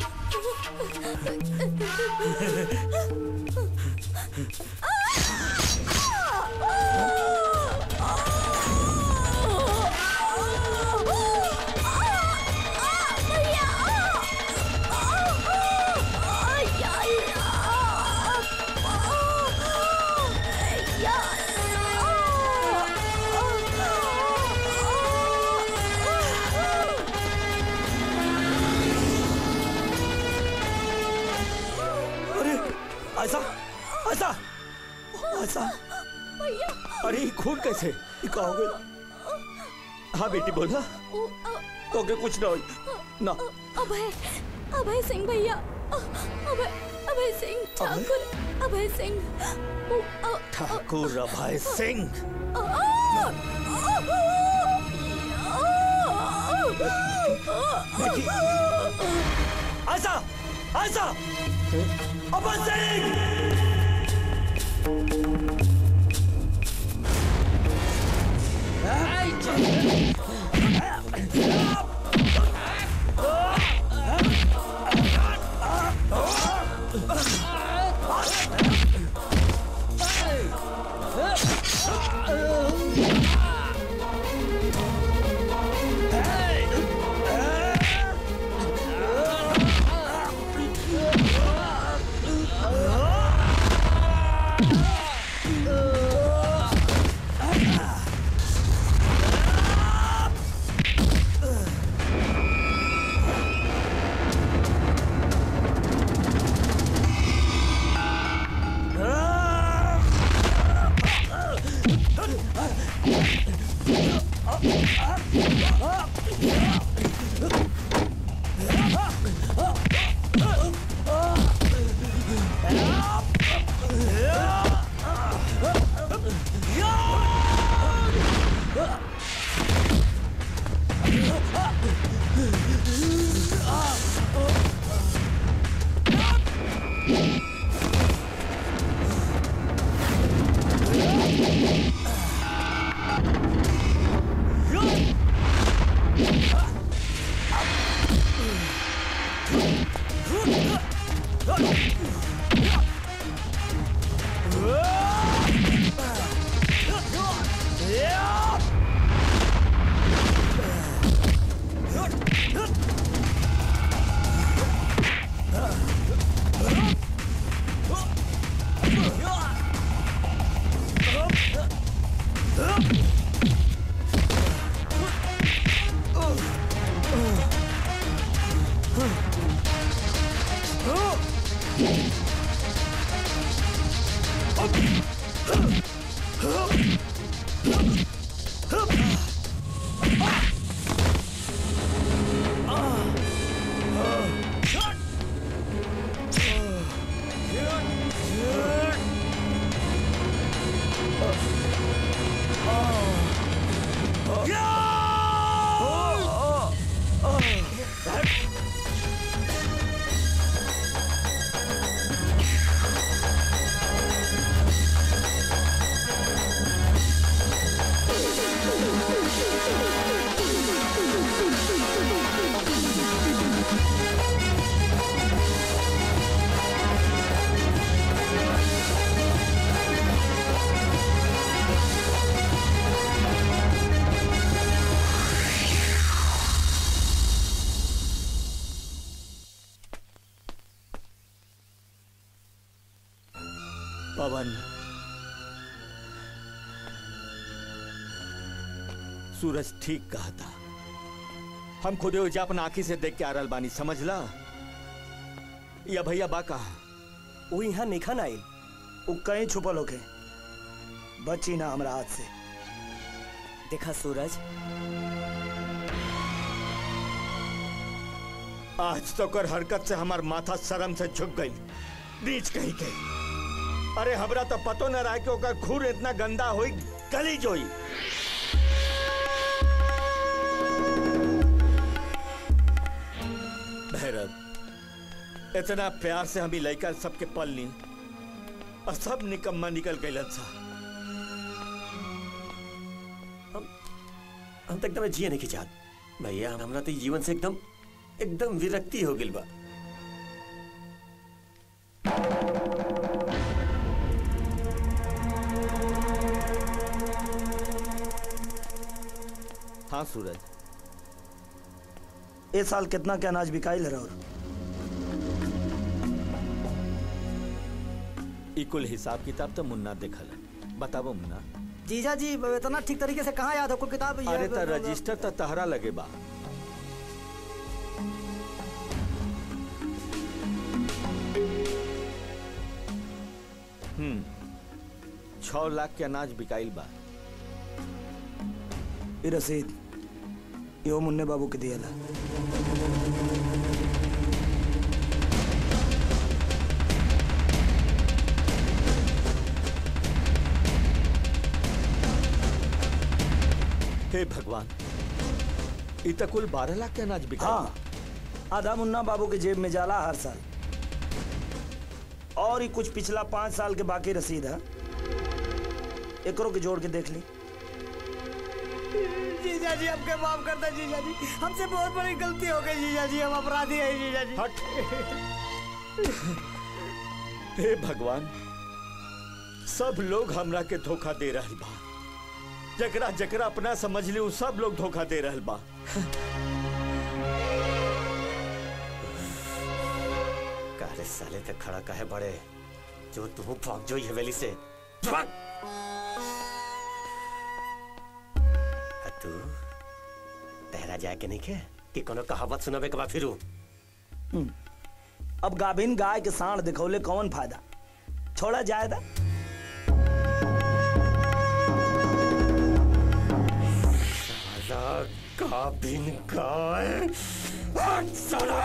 अरे ऐसा ऐसा ऐसा अरे ये खून कैसे ये का हो गया हाँ बेटी बोला तो के कुछ ना होई ना अभय अभय सिंह भैया अभय अभय सिंह ठाकुर अभय सिंह ठाकुर अभय सिंह ऐसा ऐसा अमर सिंह पवन सूरज ठीक कहा था हम खुदे उजा अपना आंखी से देख के आ रहल बानी समझला या भैया बा कहा वो यहाँ निखन आइल वो कहीं छुपल होके बची ना हमरा हाथ से देखा सूरज आज तो कर हरकत से हमार माथा शर्म से झुक गई नीच कहीं के अरे हमरा तो पतो न रहा कि ओकर खून इतना गंदा होई गलीज होई भैरव इतना प्यार से हमी लड़का सबके पल ली और सब निकम्मा निकल गए सा हम तो एकदम जिए नहीं की चाहत भैया हमरा तो जीवन से एकदम एकदम विरक्ति हो गई बा हाँ सूरज इस साल कितना के अनाज बिकाइल है और इकुल हिसाब किताब तो मुन्ना देखल है। बताबो मुन्ना जीजा जी इतना ठीक तरीके से कहाँ याद आपको किताब ये- अरे तो रजिस्टर तो तहरा लगे बा हम्म छह लाख के अनाज बिकाइल बा ये रसीद यो मुन्ने बाबू के दिया हे भगवान इ तो कुल बारह लाख के अनाज बिका हाँ आधा मुन्ना बाबू के जेब में जाला हर साल और ही कुछ पिछला पाँच साल के बाकी रसीद है एकरों के जोड़ के देख ली जीजा जी हमके माफ कर दे जीजा जी हमसे बहुत बड़ी गलती हो गई जीजा जी हम अपराधी हैं जीजा जी हे भगवान सब लोग हमरा के धोखा दे रहल बा जकरा जकरा अपना समझ ली उ सब लोग धोखा दे रहल बा काले साले तक खड़ा काहे बड़े जो तू भाग जो ये हवेली से भाग आ तू तेरा जाए के नहीं के कि कोनो कहावत सुनाबे के बा फिरू अब गाभिन गाय के साण दिखौले कौन फायदा छोड़ा जाएगा साला गाभिन गाय हट साला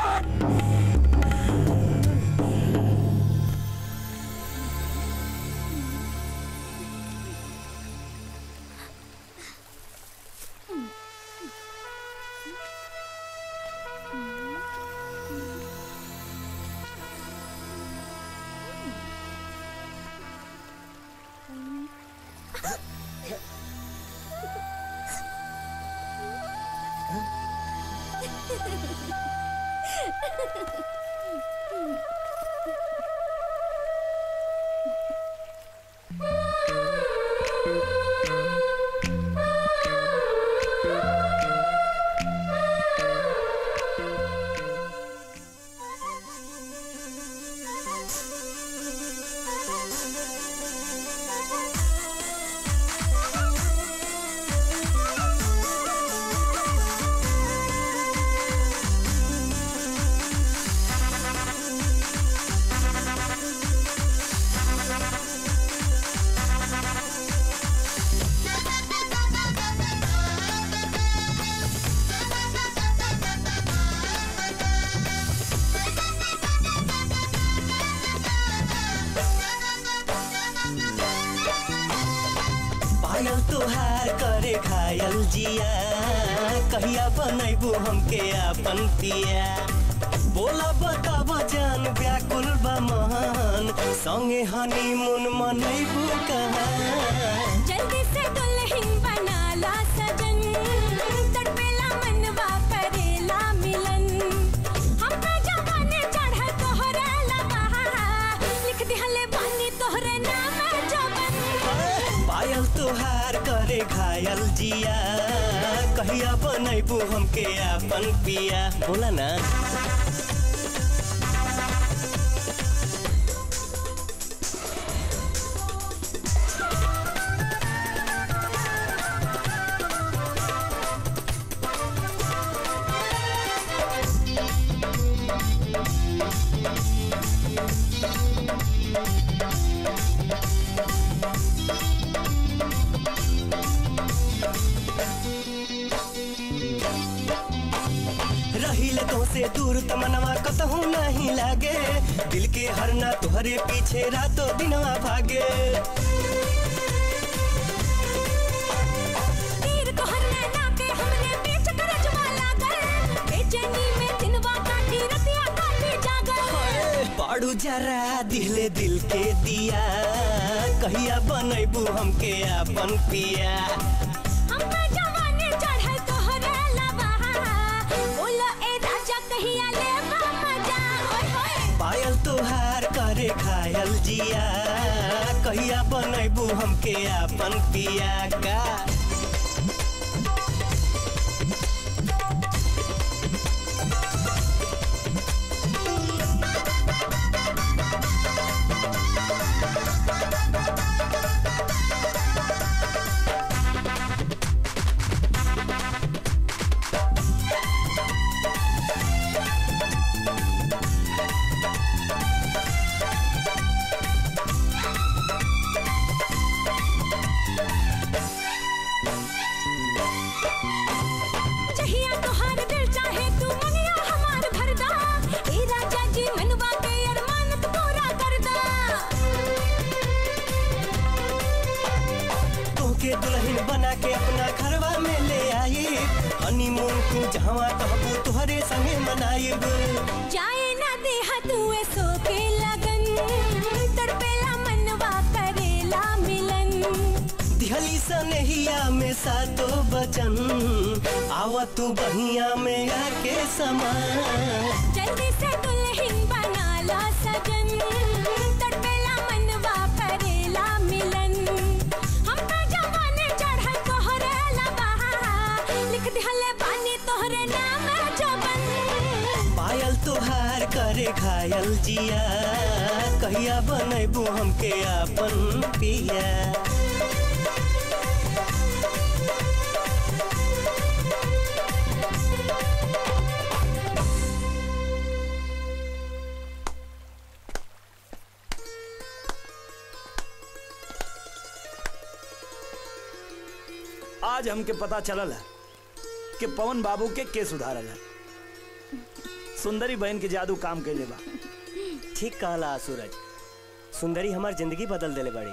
पायल तुहार करे खायल जिया कहिया बनैबू हमके अपन पिया बोला बताब जान व्याकुल बा महान संगे हनीमून मनैबू कहाँ जल्दी से दुल्हन बना ला सजन तड़पेला मनवा करेला मिलन हमरा जवानी चढ़ तोहरा लबहा लिख दिहले बानी तोहरे नाम जबन पायल तुहार करे घायल जिया कहिया बनैबू हमके अपन पिया बोला ना दूर तमनवा कतहू नहीं लागे दिल के हरना तुहरे पीछे रातों दिनवा भागे तीर तोहर नैना के हमने बीच करजवा लागल बेचैनी में दिनवा काटी रतिया काटी जागल बाड़ू जरा दिले दिल के दिया कहिया बनैबू हमके अपन पिया हम पे जवानी चढ़ल तोहरे लबा बोलो ए राजा कहिया ले मजा ओए होए पायल तुहार करे खायल जिया कहिया बनैबू हमके अपन पिया का चाहिए तोहार दिल चाहे तू मनिया हमार भरदा ए राजा जी मनवा के अरमान तू पूरा करदा तोके दुल्हन बना के अपना घरवा में ले आई हनीमून तू जहवा कहबू तुहरे संगे मनाइब जाए ना देहा तू सो के लगन तड़पेला मनवा करेला मिलन दिहली सनहिया में सातो बचन आवा तू बहिया में आके समा जल्दी से दुल्हन बना ला सजन तड़पेला मनवा करेला मिलन हम पे जवानी चढ़ल तोहरे लबा लिख दिहले पानी तोहरे नाम जबन पायल तुहार करे घायल जिया कहिया बनैबू हमके अपन पिया आज हमके पता चलल है कि पवन बाबू के के सुधारल है सुंदरी बहन के जादू काम कैले बा ठीक कहला सूरज सुंदरी हमार जिंदगी बदल देले बड़ी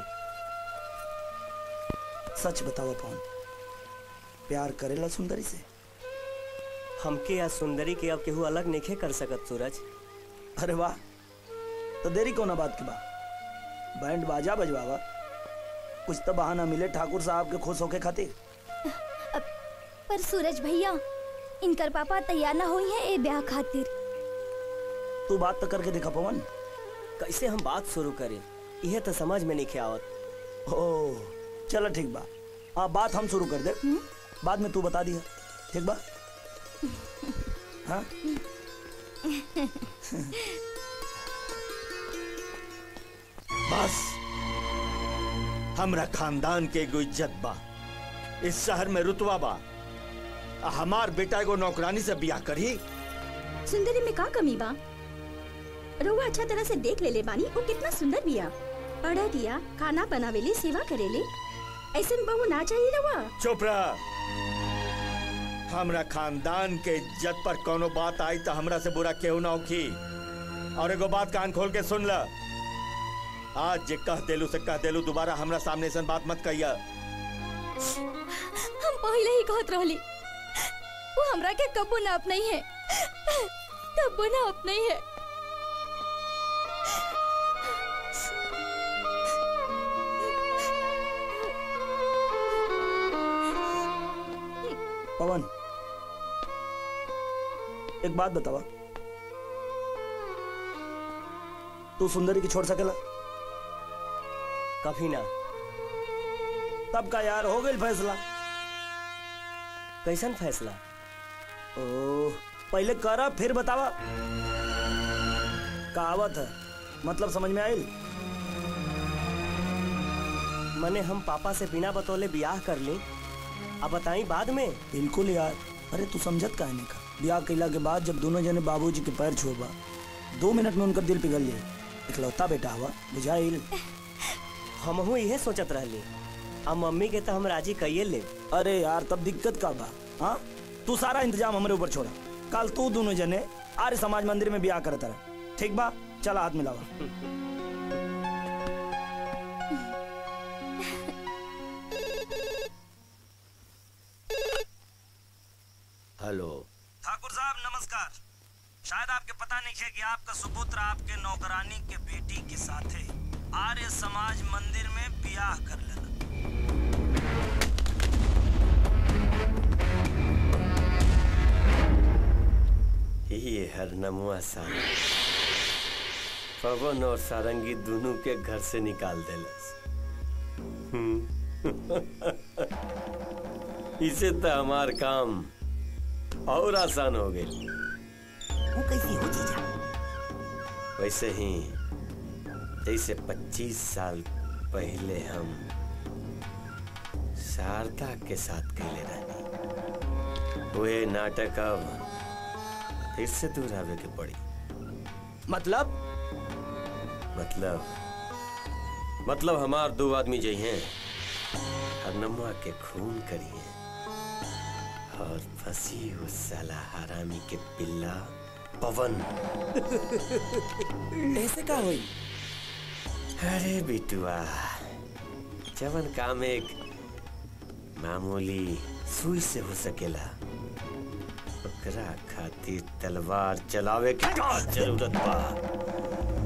सच बताओ पवन प्यार करेला सुंदरी से हमके या सुंदरी के अब केहू अलग नहीं कर सकत सूरज अरे वाह तो देरी कौन बात की बा बैंड बाजा बजवावा कुछ तो बहाना मिले ठाकुर साहब के खुश होके खातिर पर सूरज भैया इनकर पापा तैयार ना हुई है ए ब्याह खातिर तू बात तो करके देखा पवन कैसे हम बात शुरू करें यह तो समझ में नहीं आवत ओ चलो ठीक बा आप बात हम शुरू कर दे बाद में तू बता दिया ठीक बा हाँ बस हमरा खानदान के एगो इज्जत बा इस शहर में रुतवा बा आ हमार बेटा एगो नौकरानी से बियाह करी सुंदरी में का कमी बा रउआ अच्छा तरह से देख ले ले बानी वो कितना सुंदर बिया पढ़ा दिया खाना बनावेले सेवा करेले ऐसन बहू ना चाहिए रउआ चुप रह हमरा खानदान के इज्जत पर कोनो बात आई तो हमरा से बुरा केहू ना होखी और एगो बात कान खोल के सुन ल आज जे कह देलू से कह देलू दोबारा हमरा सामने ऐसन बात मत कहिया हम पहले ही कहत रहली वो हमरा के कबो ना अपनाई है कबो ना अपनाई है पवन एक बात बतावा तू सुंदरी की छोड़ सकेला कभी ना तब का यार हो गई फैसला कैसन फैसला ओ पहले करा फिर बतावा कहावत है मतलब समझ में आई मने हम पापा से बिना बतौले बियाह कर ली अब बताई बाद में बिल्कुल यार अरे तू समझत का नहीं का ब्याह कैला के बाद जब दोनों जने बाबूजी के पैर छुबा दो मिनट में उनका दिल पिघल जाए इकलौता बेटा हुआ बुझाइल हमहू इहे सोचत रहली अब मम्मी के तो हम राजी कहिए ले अरे यार तब दिक्कत का बा हाँ तू सारा इंतजाम हमारे ऊपर छोड़ा कल तू दोनों जने आर्य समाज मंदिर में ब्याह करता रहे ठीक बा चला हाथ मिलावा हेलो ठाकुर साहब नमस्कार शायद आपके पता नहीं है कि आपका सुपुत्र आपके नौकरानी के बेटी के साथे आर्य समाज मंदिर में ब्याह कर लेना ये हरनमुआ सारंग पवन और सारंगी दोनों के घर से निकाल देलस हम्म। इसे तो हमार काम और आसान हो गई वो कैसी हो जीजा वैसे ही जैसे 25 साल पहले हम शारदा के साथ खेले रहनी वे नाटक अब फिर से दूर आवे के पड़ी मतलब मतलब मतलब हमार दो आदमी जई हैं हरनमुआ के खून करिए और फंसी उस साला हरामी के पिल्ला पवन ऐसे का हुई अरे बिटुआ जवन काम एक मामूली सुई से हो सकेला ओकरा खातिर तलवार चलावे के का जरूरत बा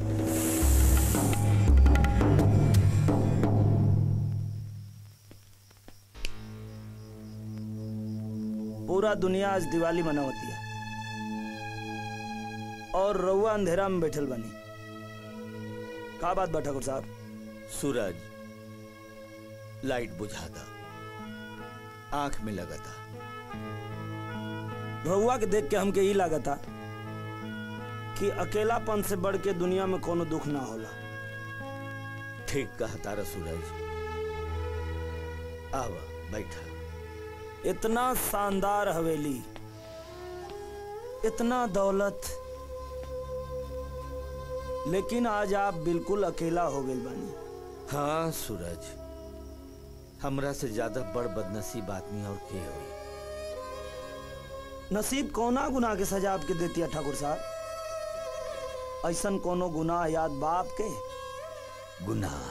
पूरा दुनिया आज दिवाली मनावती है और रउआ अंधेरा में बैठल बनी का बात बा ठाकुर साहब सूरज लाइट बुझा था आंख में लगा था रउआ के देख के हमके ई लागता कि अकेलापन से बढ़ के दुनिया में कोनो दुख ना होला ठीक कहा तारा सूरज आवा बैठा इतना शानदार हवेली इतना दौलत लेकिन आज आप बिल्कुल अकेला हो गए बानी हाँ सूरज हमरा से ज्यादा बड़ बदनसीब आदमी और के हुई नसीब कोना गुनाह के सजा आपके देती है ठाकुर साहब ऐसन कोनो गुनाह याद बाप के गुनाह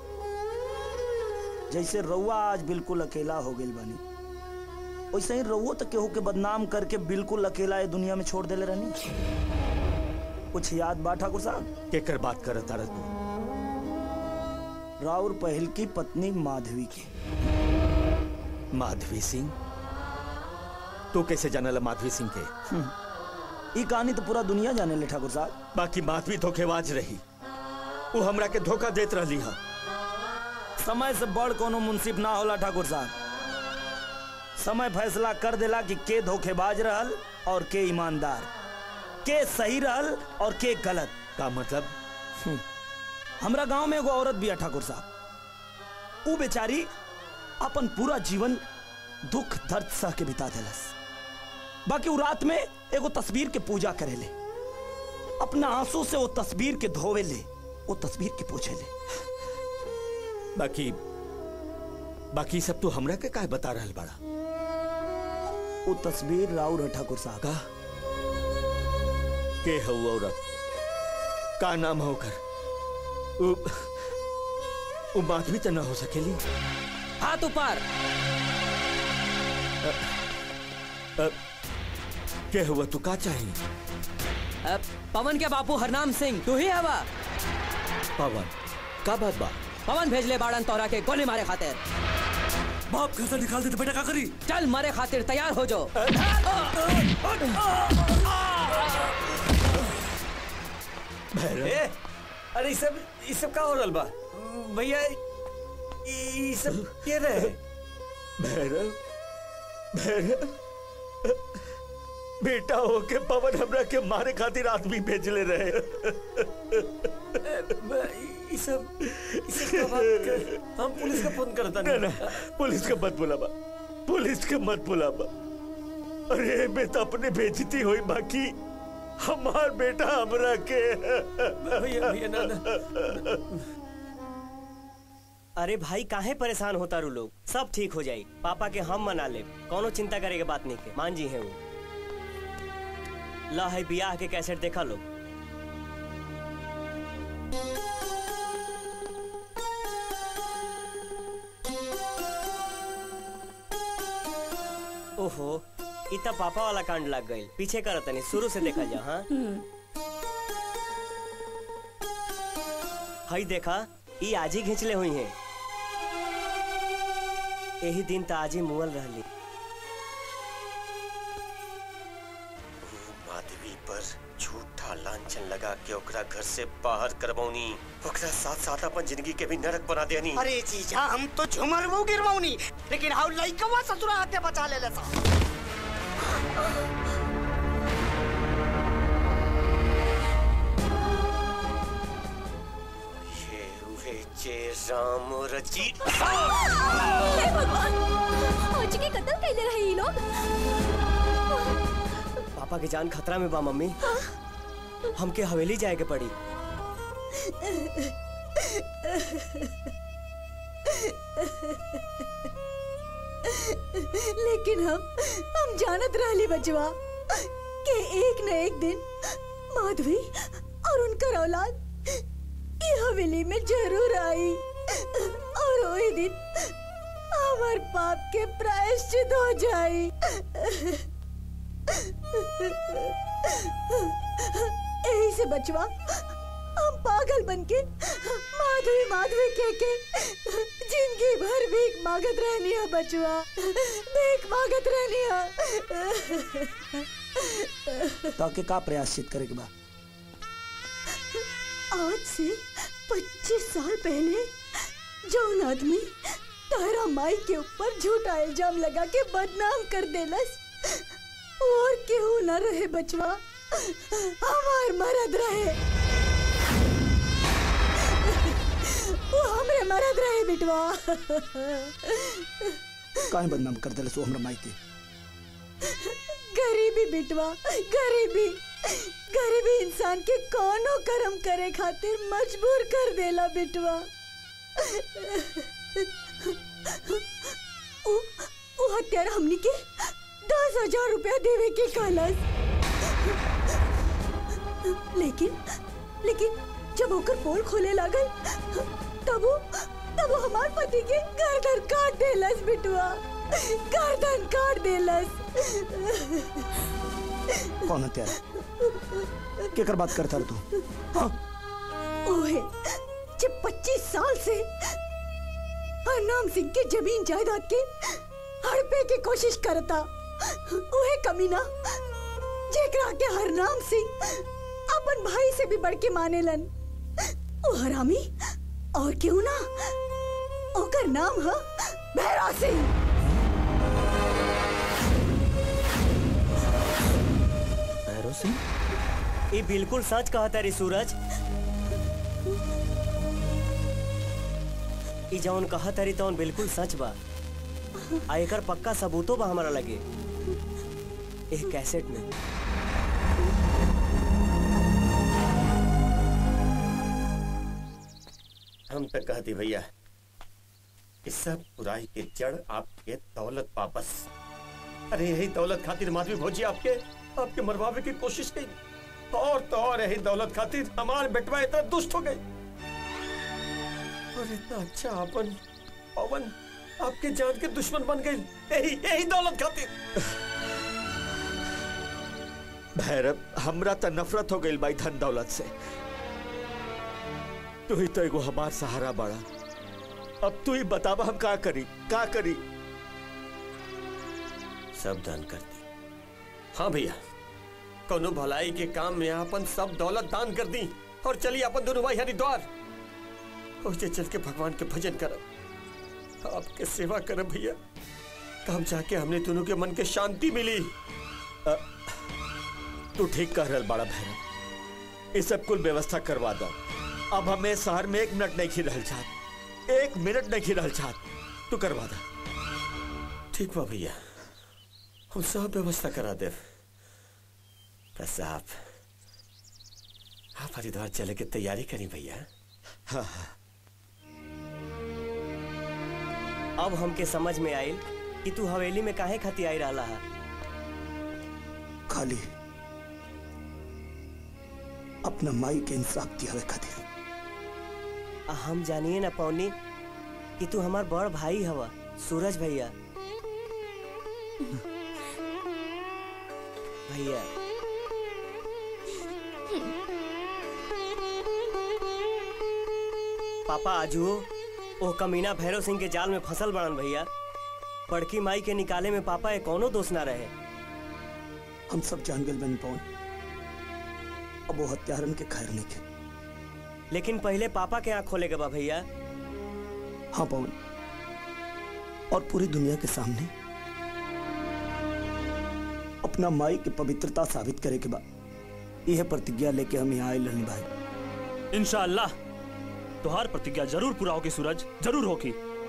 जैसे रउआ आज बिल्कुल अकेला हो गई बानी वैसे ही रउओ तो केहू के बदनाम करके बिल्कुल अकेला ये दुनिया में छोड़ देले रहनी कुछ याद बा ठाकुर साहब केकर बात कर तारा तू राउर पहल की पत्नी माधवी की माधवी सिंह तू कैसे जानला माधवी सिंह के हम्म। ई कहानी तो पूरा दुनिया जाने ले ठाकुर साहब बाकी माधवी धोखेबाज रही वो हमरा के धोखा देत रही है समय से बड़ कोनो मुंसिफ ना होला ठाकुर साहब समय फैसला कर देला कि के धोखेबाज रहल और के ईमानदार के सही रहल और के गलत का मतलब हम्म। हमरा गांव में एगो औरत बिया ठाकुर साहब ऊ बेचारी अपन पूरा जीवन दुख दर्द सह के बिता देलस बाकी ऊ रात में एगो तस्वीर के पूजा करेले अपना आंसू से वो तस्वीर के धोवे ले वो तस्वीर के पूछे ले बाकी बाकी सब तू हमरा के काहे बता रहल बड़ा वो तस्वीर राउर है ठाकुर साहब का के है वो औरत का नाम है ओकर उ, उ माधवी तो ना हो सकेली हाथ ऊपर अ, के हुआ तू का चाहिए अब पवन के बापू हरनाम सिंह तू ही हवा पवन का बात बा पवन भेज ले बाड़न तोरा के गोली मारे खातिर बाप घर से निकाल दे तो बेटा का करी चल मारे खातिर तैयार हो जो ए, अरे ये सब ये सब का हो रहल बा भैया ये ये सब के रहे भैरव भैरव बेटा हो के पवन हमरा के मारे खातिर आदमी भेजले रहे ये सब ये सब का बात कर हम पुलिस का फोन करता ना ना पुलिस का मत बुलावा पुलिस का मत बुलावा अरे बेटा अपने बेजती हुई बाकी हमार बेटा हमरा के भैया भैया ना ना अरे भाई काहे परेशान होता रू लोग सब ठीक हो जाई पापा के हम मना ले कोनो चिंता करे के बात नहीं के मान जी है वो ला है बियाह के कैसेट देखा लो ओहो इतना पापा वाला कांड लग गई पीछे कर तनी शुरू से देखा जा हाँ हई देखा ई आज ही घिंचले हुई है यही दिन त आज ही मुअल रहली माधवी पर झूठा लांछन लगा के ओकरा घर से बाहर करबौनी ओकरा साथ साथ अपन जिंदगी के भी नरक बना देनी अरे जीजा हम तो झुमर वो गिरवाऊनी लेकिन हाउ लइकवा ससुरा हाथे बचा ले लेसा ये उहे जे राम रची हे भगवान आज के कत्ल कैले रहे ई लोग पापा की जान खतरा में बा मम्मी हमके हवेली जाए के पड़ी लेकिन हम हम जानत रहली बचवा कि एक न एक दिन माधवी और उनकर औलाद ये हवेली में जरूर आई और वही दिन हमार पाप के प्रायश्चित हो जाई यही से बचवा हम पागल बनके माधवी माधवी कह के जिंदगी भर भीख मांगत रहनी है बचवा भीख मांगत रहनी है ताके का प्रयासित करे के बा आज से 25 साल पहले जौन आदमी तारा माई के ऊपर झूठा इल्जाम लगा के बदनाम कर देलस और केहू न रहे बचवा हमार मरद रहे वो हमरे मरद रहे बिटवा काहे बदनाम कर देले सो हमरा माई के गरीबी बिटवा गरीबी गरीबी इंसान के कोनो कर्म करे खातिर मजबूर कर देला बिटवा उ, उ हत्यारा हमनी के दस हजार रुपया देवे के कहलस लेकिन लेकिन जब ओकर पोल खोले लागल तब वो तब वो हमार पति के गर्दन काट देलस बिटवा गर्दन काट देलस कौन हत्यारा केकर बात करता रे तू ओहे जब 25 साल से हरनाम सिंह के जमीन जायदाद के हड़पे की कोशिश करता ओहे कमीना जेकरा के हरनाम सिंह अपन भाई से भी बढ़ के मानेलन ओ हरामी और क्यों ना ओकर नाम है भैरा सिंह भैरव सिंह ये बिल्कुल सच कहा तारी सूरज ई जौन कहा तारी तौन बिल्कुल सच बा आ एकर पक्का सबूतो बा हमारा लगे एक कैसेट में हम तक कहती भैया इस सब बुराई के जड़ आपके दौलत वापस अरे यही दौलत खातिर माधवी भोजी आपके आपके मरवावे की कोशिश की और तो और यही दौलत खातिर हमारे बेटवा इतना दुष्ट हो गई और इतना अच्छा अपन पवन आपके जान के दुश्मन बन गई यही यही दौलत खातिर भैरव हमरा तो नफरत हो गई भाई धन दौलत से तू ही तो एगो हमार सहारा बड़ा अब तू ही बतावा हम का करी का करी सब दान कर दी हाँ भैया कोनो भलाई के काम में अपन सब दौलत दान कर दी और चलिए अपन दोनों भाई हरिद्वार उसे चल के भगवान के भजन करब आपके सेवा करब भैया तब जाके हमने दोनों के मन के शांति मिली अ, तू ठीक कह रहल बड़ा भैरव ये सब कुल व्यवस्था करवा दो अब हमें शहर में एक मिनट नहीं खिल रहल चाहत एक मिनट नहीं खिल रहल चाहत तू करवा दो ठीक बा भैया हम सब व्यवस्था करा दे बस आप आप हरिद्वार चले के तैयारी करी भैया हाँ हाँ अब हमके समझ में आयल कि तू हवेली में काहे खाती आई रहा है खाली अपना माई के इंसाफ दियावे खातिर हम जानिए ना पौनी कि तू हमार बड़ भाई हवा सूरज भैया भैया पापा आजू ओ कमीना भैरव सिंह के जाल में फसल बड़न भैया पड़की माई के निकाले में पापा ये कोनो दोष ना रहे हम सब जान गए बन पौन अब वो हत्यारन के खैर नहीं के लेकिन पहले पापा के आंख खोले के बा भैया हाँ पवन और पूरी दुनिया के सामने अपना माई की पवित्रता साबित करे के बाद यह प्रतिज्ञा लेके हम यहाँ आए रहनी भाई इंशाअल्लाह तुहार प्रतिज्ञा जरूर पूरा होगी सूरज जरूर होगी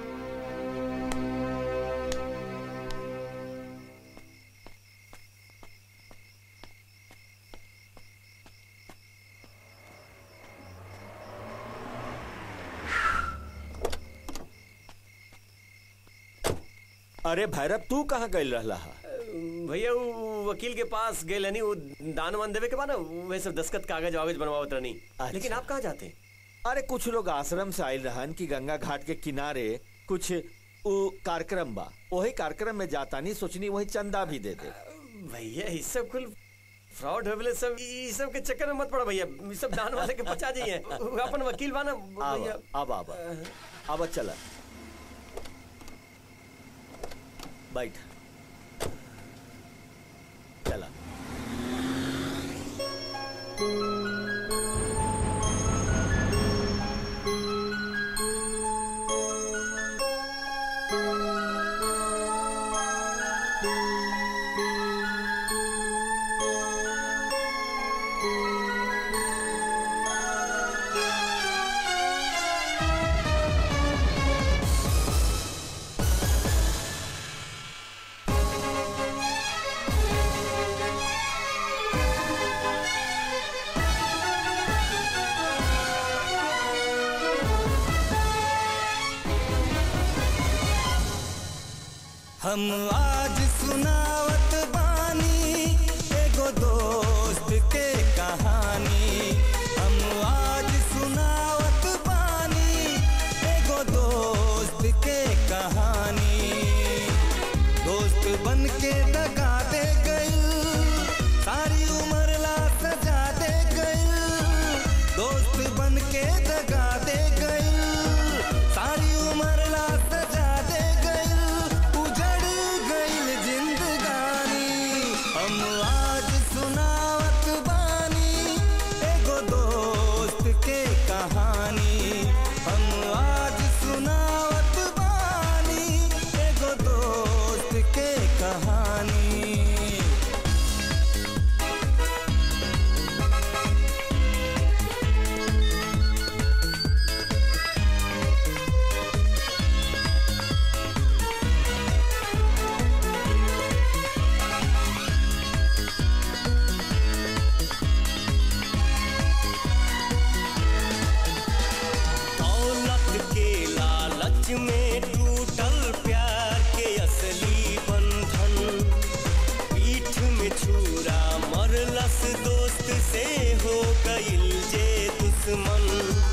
अरे भैरव तू कहाँ गई रहला हा? भैया वो वकील के पास गए लनी वो दान वान देवे के बाद ना वह सब दस्खत कागज वागज बनवावत रहनी लेकिन आप कहाँ जाते अरे कुछ लोग आश्रम से आयल रहन कि गंगा घाट के किनारे कुछ उ कार्यक्रम बा वही कार्यक्रम में जाता नहीं सोचनी वही चंदा भी दे दे भैया ये सब कुल फ्रॉड होले सब ये सब के चक्कर में मत पड़ो भैया ये सब दान वाले के बचा जाइए वो अपन वकील बा ना भैया अब अब अब चला बैठ चला हम आज सुनावत बानी एगो दोस्त के कहानी हम आज सुनावत बानी एगो दोस्त के कहानी दोस्त बन के दगा दे गई सारी उम्र ला सजा दे गई दोस्त बन के दगा दे गई सारी उम्र ला सजा दे गई उजड़ गईल जिंदगानी हम आज सुनावत बानी एगो दोस्त के कहानी हम आज सुनावत बानी एगो दोस्त के कहानी दौलत के लालच में टूटल प्यार के असली बंधन पीठ में छुरा मरलस दोस्त से हो गईल जे दुश्मन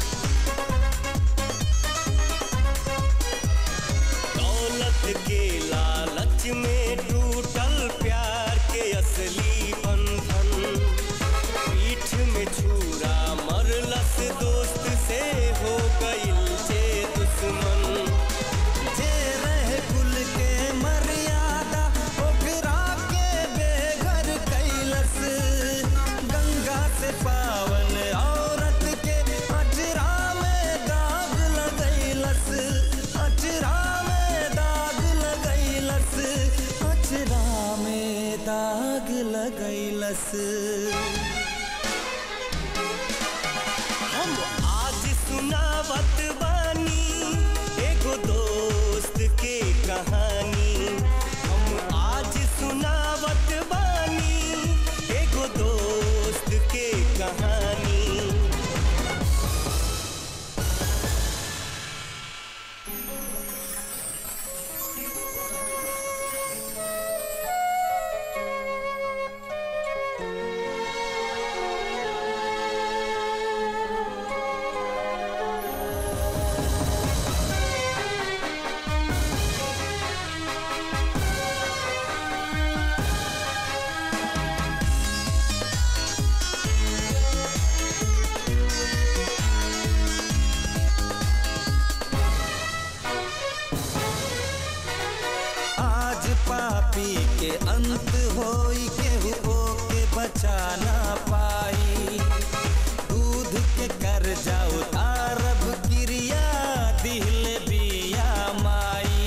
दौलत के लालच में टूटल प्यार के असली बंधन पीठ में छुरा मरलस दोस्त से हो गईल जे दुश्मन जे रहे कुल के मर्यादा ओकरा के बेघर कैलस गंगा से पावन औरत के अचरा में दाग लगैलस अचरा में दाग लगैलस अचरा में दाग लगैलस हम आज सुनावत बानी एगो दोस्त के कहानी हम आज सुनावत बानी एगो दोस्त के कहानी हम के अंत होई केहू ओके बचा ना पाई दूध के कर जाओ तारब क्रिया दिल बिया माई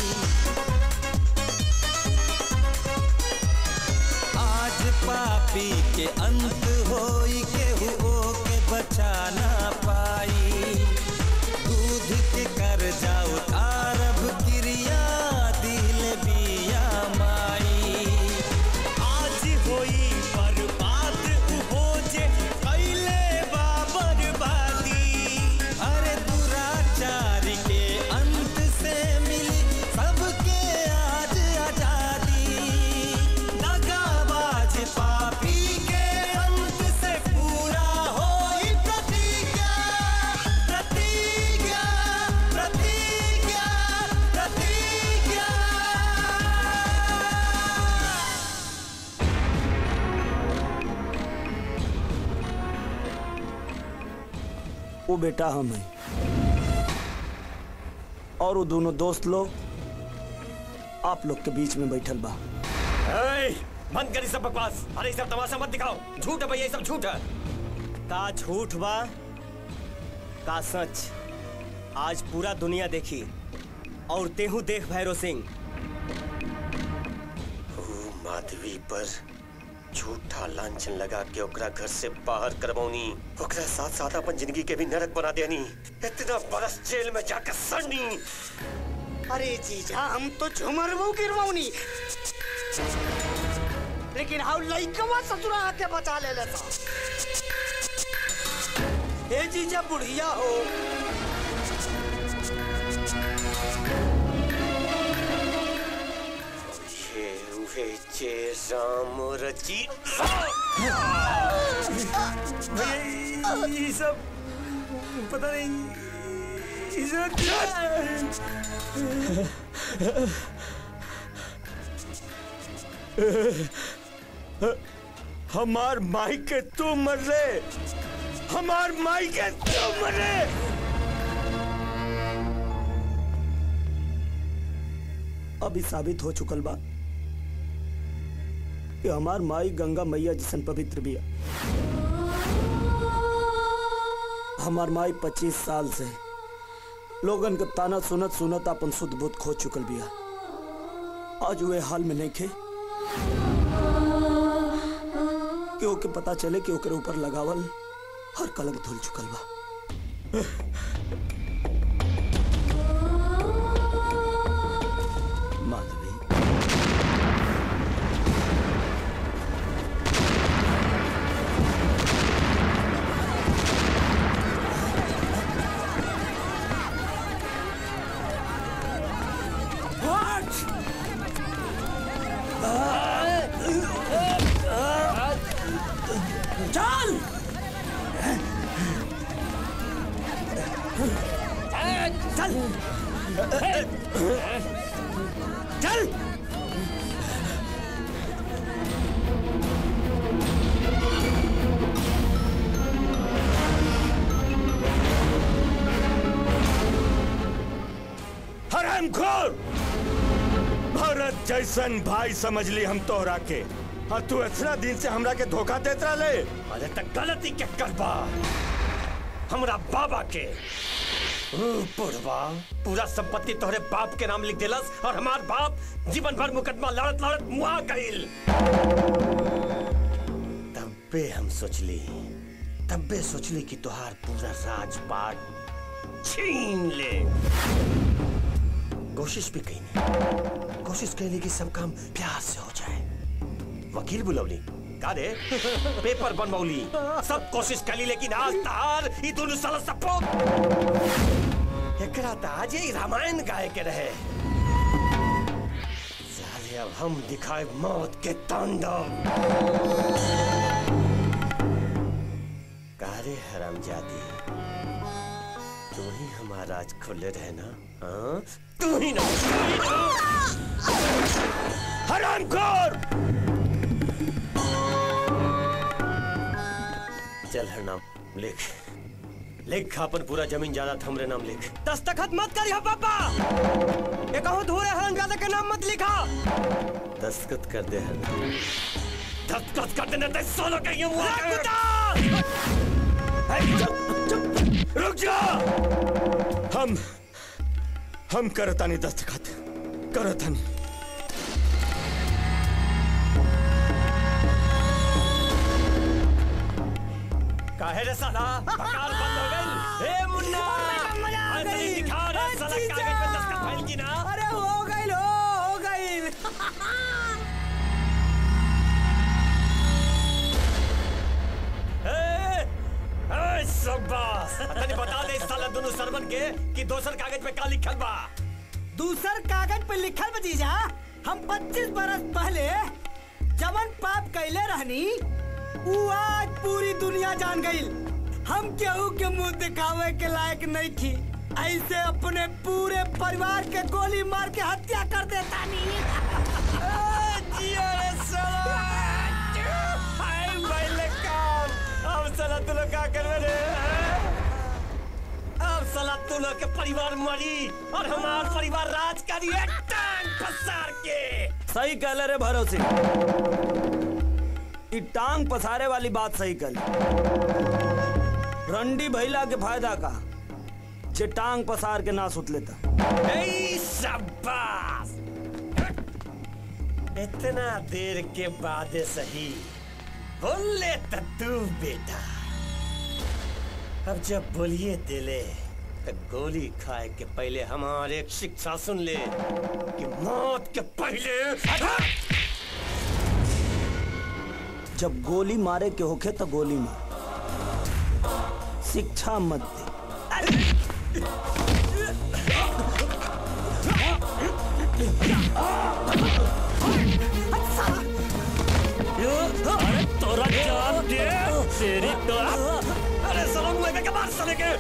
आज पापी के अंत होई केहू ओके बचा ना पाई दूध के कर जाओ तारब क्रिया दिल बिया माई आज होई बर्बाद हो जे कैले बा बर्बादी अरे दुराचार के अंत से मिली सबके आज आजादी दगाबाज पापी के अंत से पूरा होई प्रतिज्ञा प्रतिज्ञा प्रतिज्ञा प्रतिज्ञा वो बेटा हम है और वो दोनों दोस्त लोग आप लोग के बीच में बैठल बा ए, बंद कर सब बकवास अरे ये सब तमाशा मत दिखाओ झूठ है भैया ये सब झूठ है का झूठ बा का सच आज पूरा दुनिया देखी और तेहू देख भैरव सिंह माधवी पर झूठा लांछन लगा के ओकरा घर से बाहर करवौनी ओकरा साथ साथ अपन जिंदगी के भी नरक बना देनी इतना बरस जेल में जाकर सड़नी अरे जीजा हम तो झुमरबू गिरवौनी लेकिन हाउ लइकवा ससुरा आके बचा ले लेता ए जीजा बुढ़िया हो ये उहे जे राम रची भैया ये सब पता नहीं ये सब हमार माई के तू मर ले हमार माई के तू मर ले अभी साबित हो चुकल बा कि हमार माई गंगा मैया जिसन पवित्र बिया हमार माई पच्चीस साल से लोगन के ताना सुनत सुनत अपन शुद्ध बुद्ध खो चुकल बिया आज वे हाल में नहीं खे कि ओके पता चले कि ओकरे ऊपर लगावल हर कलंक धुल चुकल बा माधवी चल चल चल हरामखोर भरत जैसन भाई समझ ली हम तोहरा के और तू इतना दिन से हमरा के धोखा देत रहे अरे तक गलती के करबा हमरा बाबा के ओ, बुढ़वा पूरा संपत्ति तोहरे बाप के नाम लिख देलस और हमार बाप जीवन भर मुकदमा लड़त लड़त मुआ गईल तब्बे हम सोचली तब्बे सोचली कि तोहार पूरा राजपाट छीन ले कोशिश भी कही कोशिश कैली कि सब काम प्यार से हो जाए वकील बुलवली का रे पेपर बनवली सब कोशिश कली लेकिन आज तार ई दोनों साल सपोर्ट एकरा त आज ही रामायण गाय के रहे साले अब हम दिखाए मौत के तांडव कारे हरामजादी तू ही हमारा आज खुले रहे ना हाँ तू ही ना हरामखोर चल हर नाम लिख लिख अपन पूरा जमीन जायदाद हमरे नाम लिख दस्तखत मत करिया पापा ये कहूँ धूरे हरामजादा के नाम मत लिखा दस्तखत कर दे हर दस्तखत कर देने ते सोलो के ये मुआ रे कुत्ता! रुक जा हम हम करतानी दस्तखत करतानी काहे रे साला बकार बंद हो गई ए मुन्ना अंदर दिखा रे साला कागज पे दस्तखत फाइल की ना अरे हो गई हो हो गई ए ए शाबाश तनी बता दे इस साला दोनों सरवन के कि दोसर कागज पे का लिखल बा दूसर कागज पे लिखल बा जीजा हम 25 बरस पहले जवन पाप कैले रहनी उ आज पूरी दुनिया जान गई हम केहू के मुंह दिखावे के लायक नहीं थी ऐसे अपने पूरे परिवार के गोली मार के हत्या कर देता अब साला तू लोग का करवे रे अब साला तू लोग के परिवार मरी और हमार परिवार राज करी एक टांग पसार के सही कहले रे भरोसे ई टांग पसारे वाली बात सही कल रंडी भैला के फायदा का जे टांग पसार के ना सुत लेता ए शाबाश इतना देर के बाद सही बोले तू बेटा अब जब बोलिए दिले तो गोली खाए के पहले हमारे एक शिक्षा सुन ले कि मौत के पहले जब गोली मारे के होखे तो गोली मार शिक्षा मत दे अरे तोरा जान दे तेरी तो अरे सलाम मुझे के बाहर चले के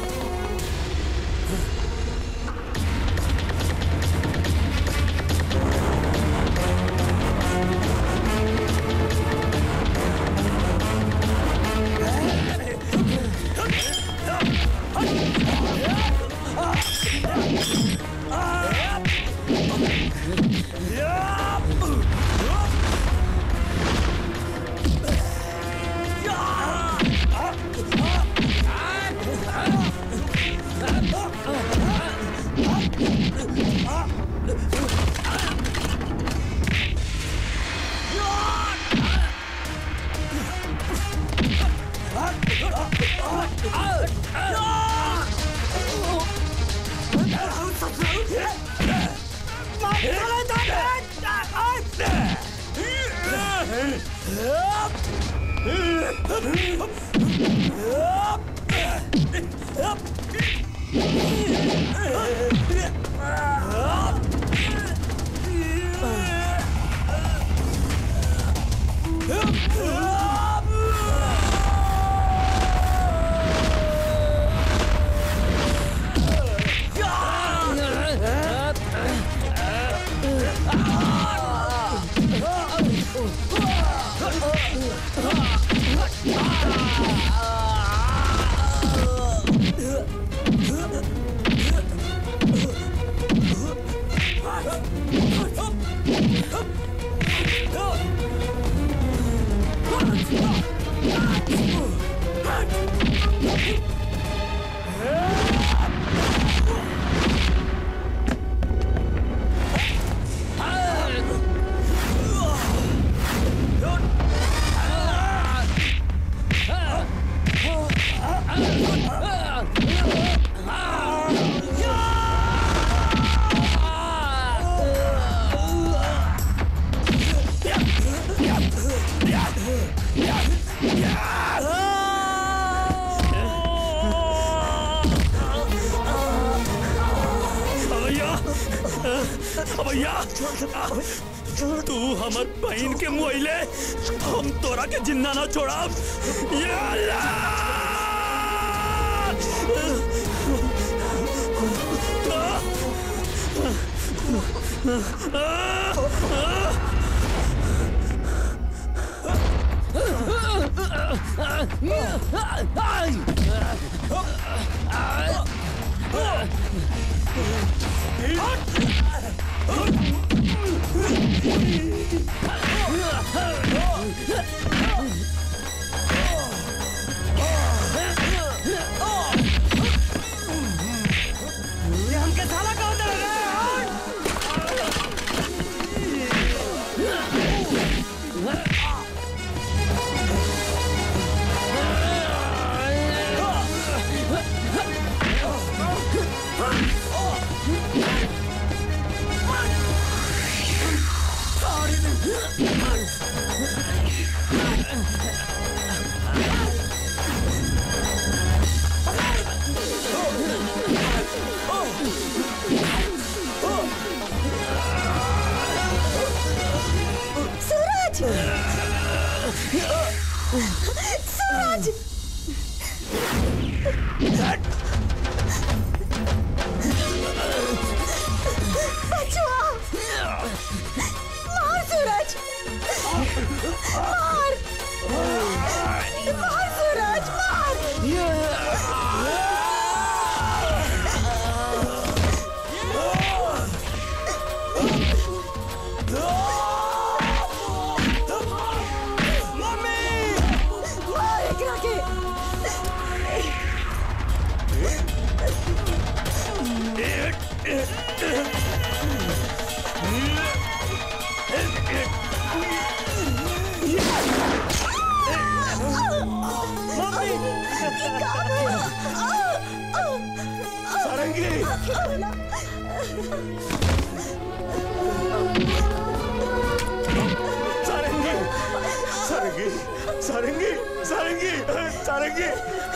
भैया भैया तू हमर बहन के मुआइले हम तोरा के जिंदा ना छोड़ा या अल्लाह! ये हमके साला कहो दे सूरज सूरज बचवा मार सूरज मार मार सूरज मार एकरा के सारंगी सारंगी सारंगी सारंगी सारंगी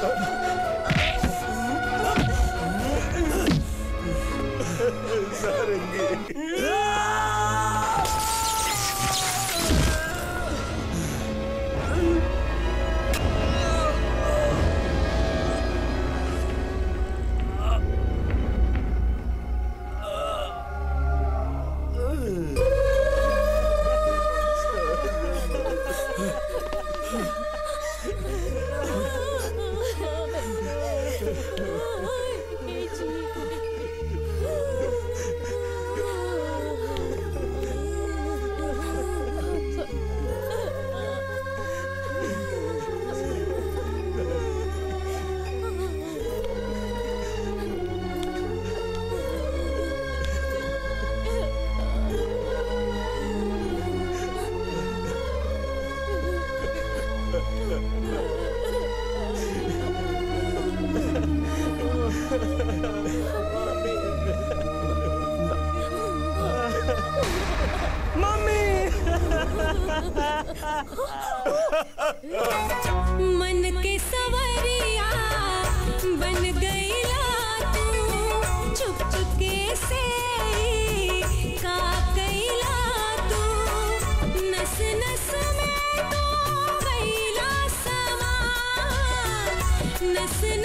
मन के सवरिया बन गईला तू चुप चुपके से ही का कैला तू नस नस में तो गईला समा नस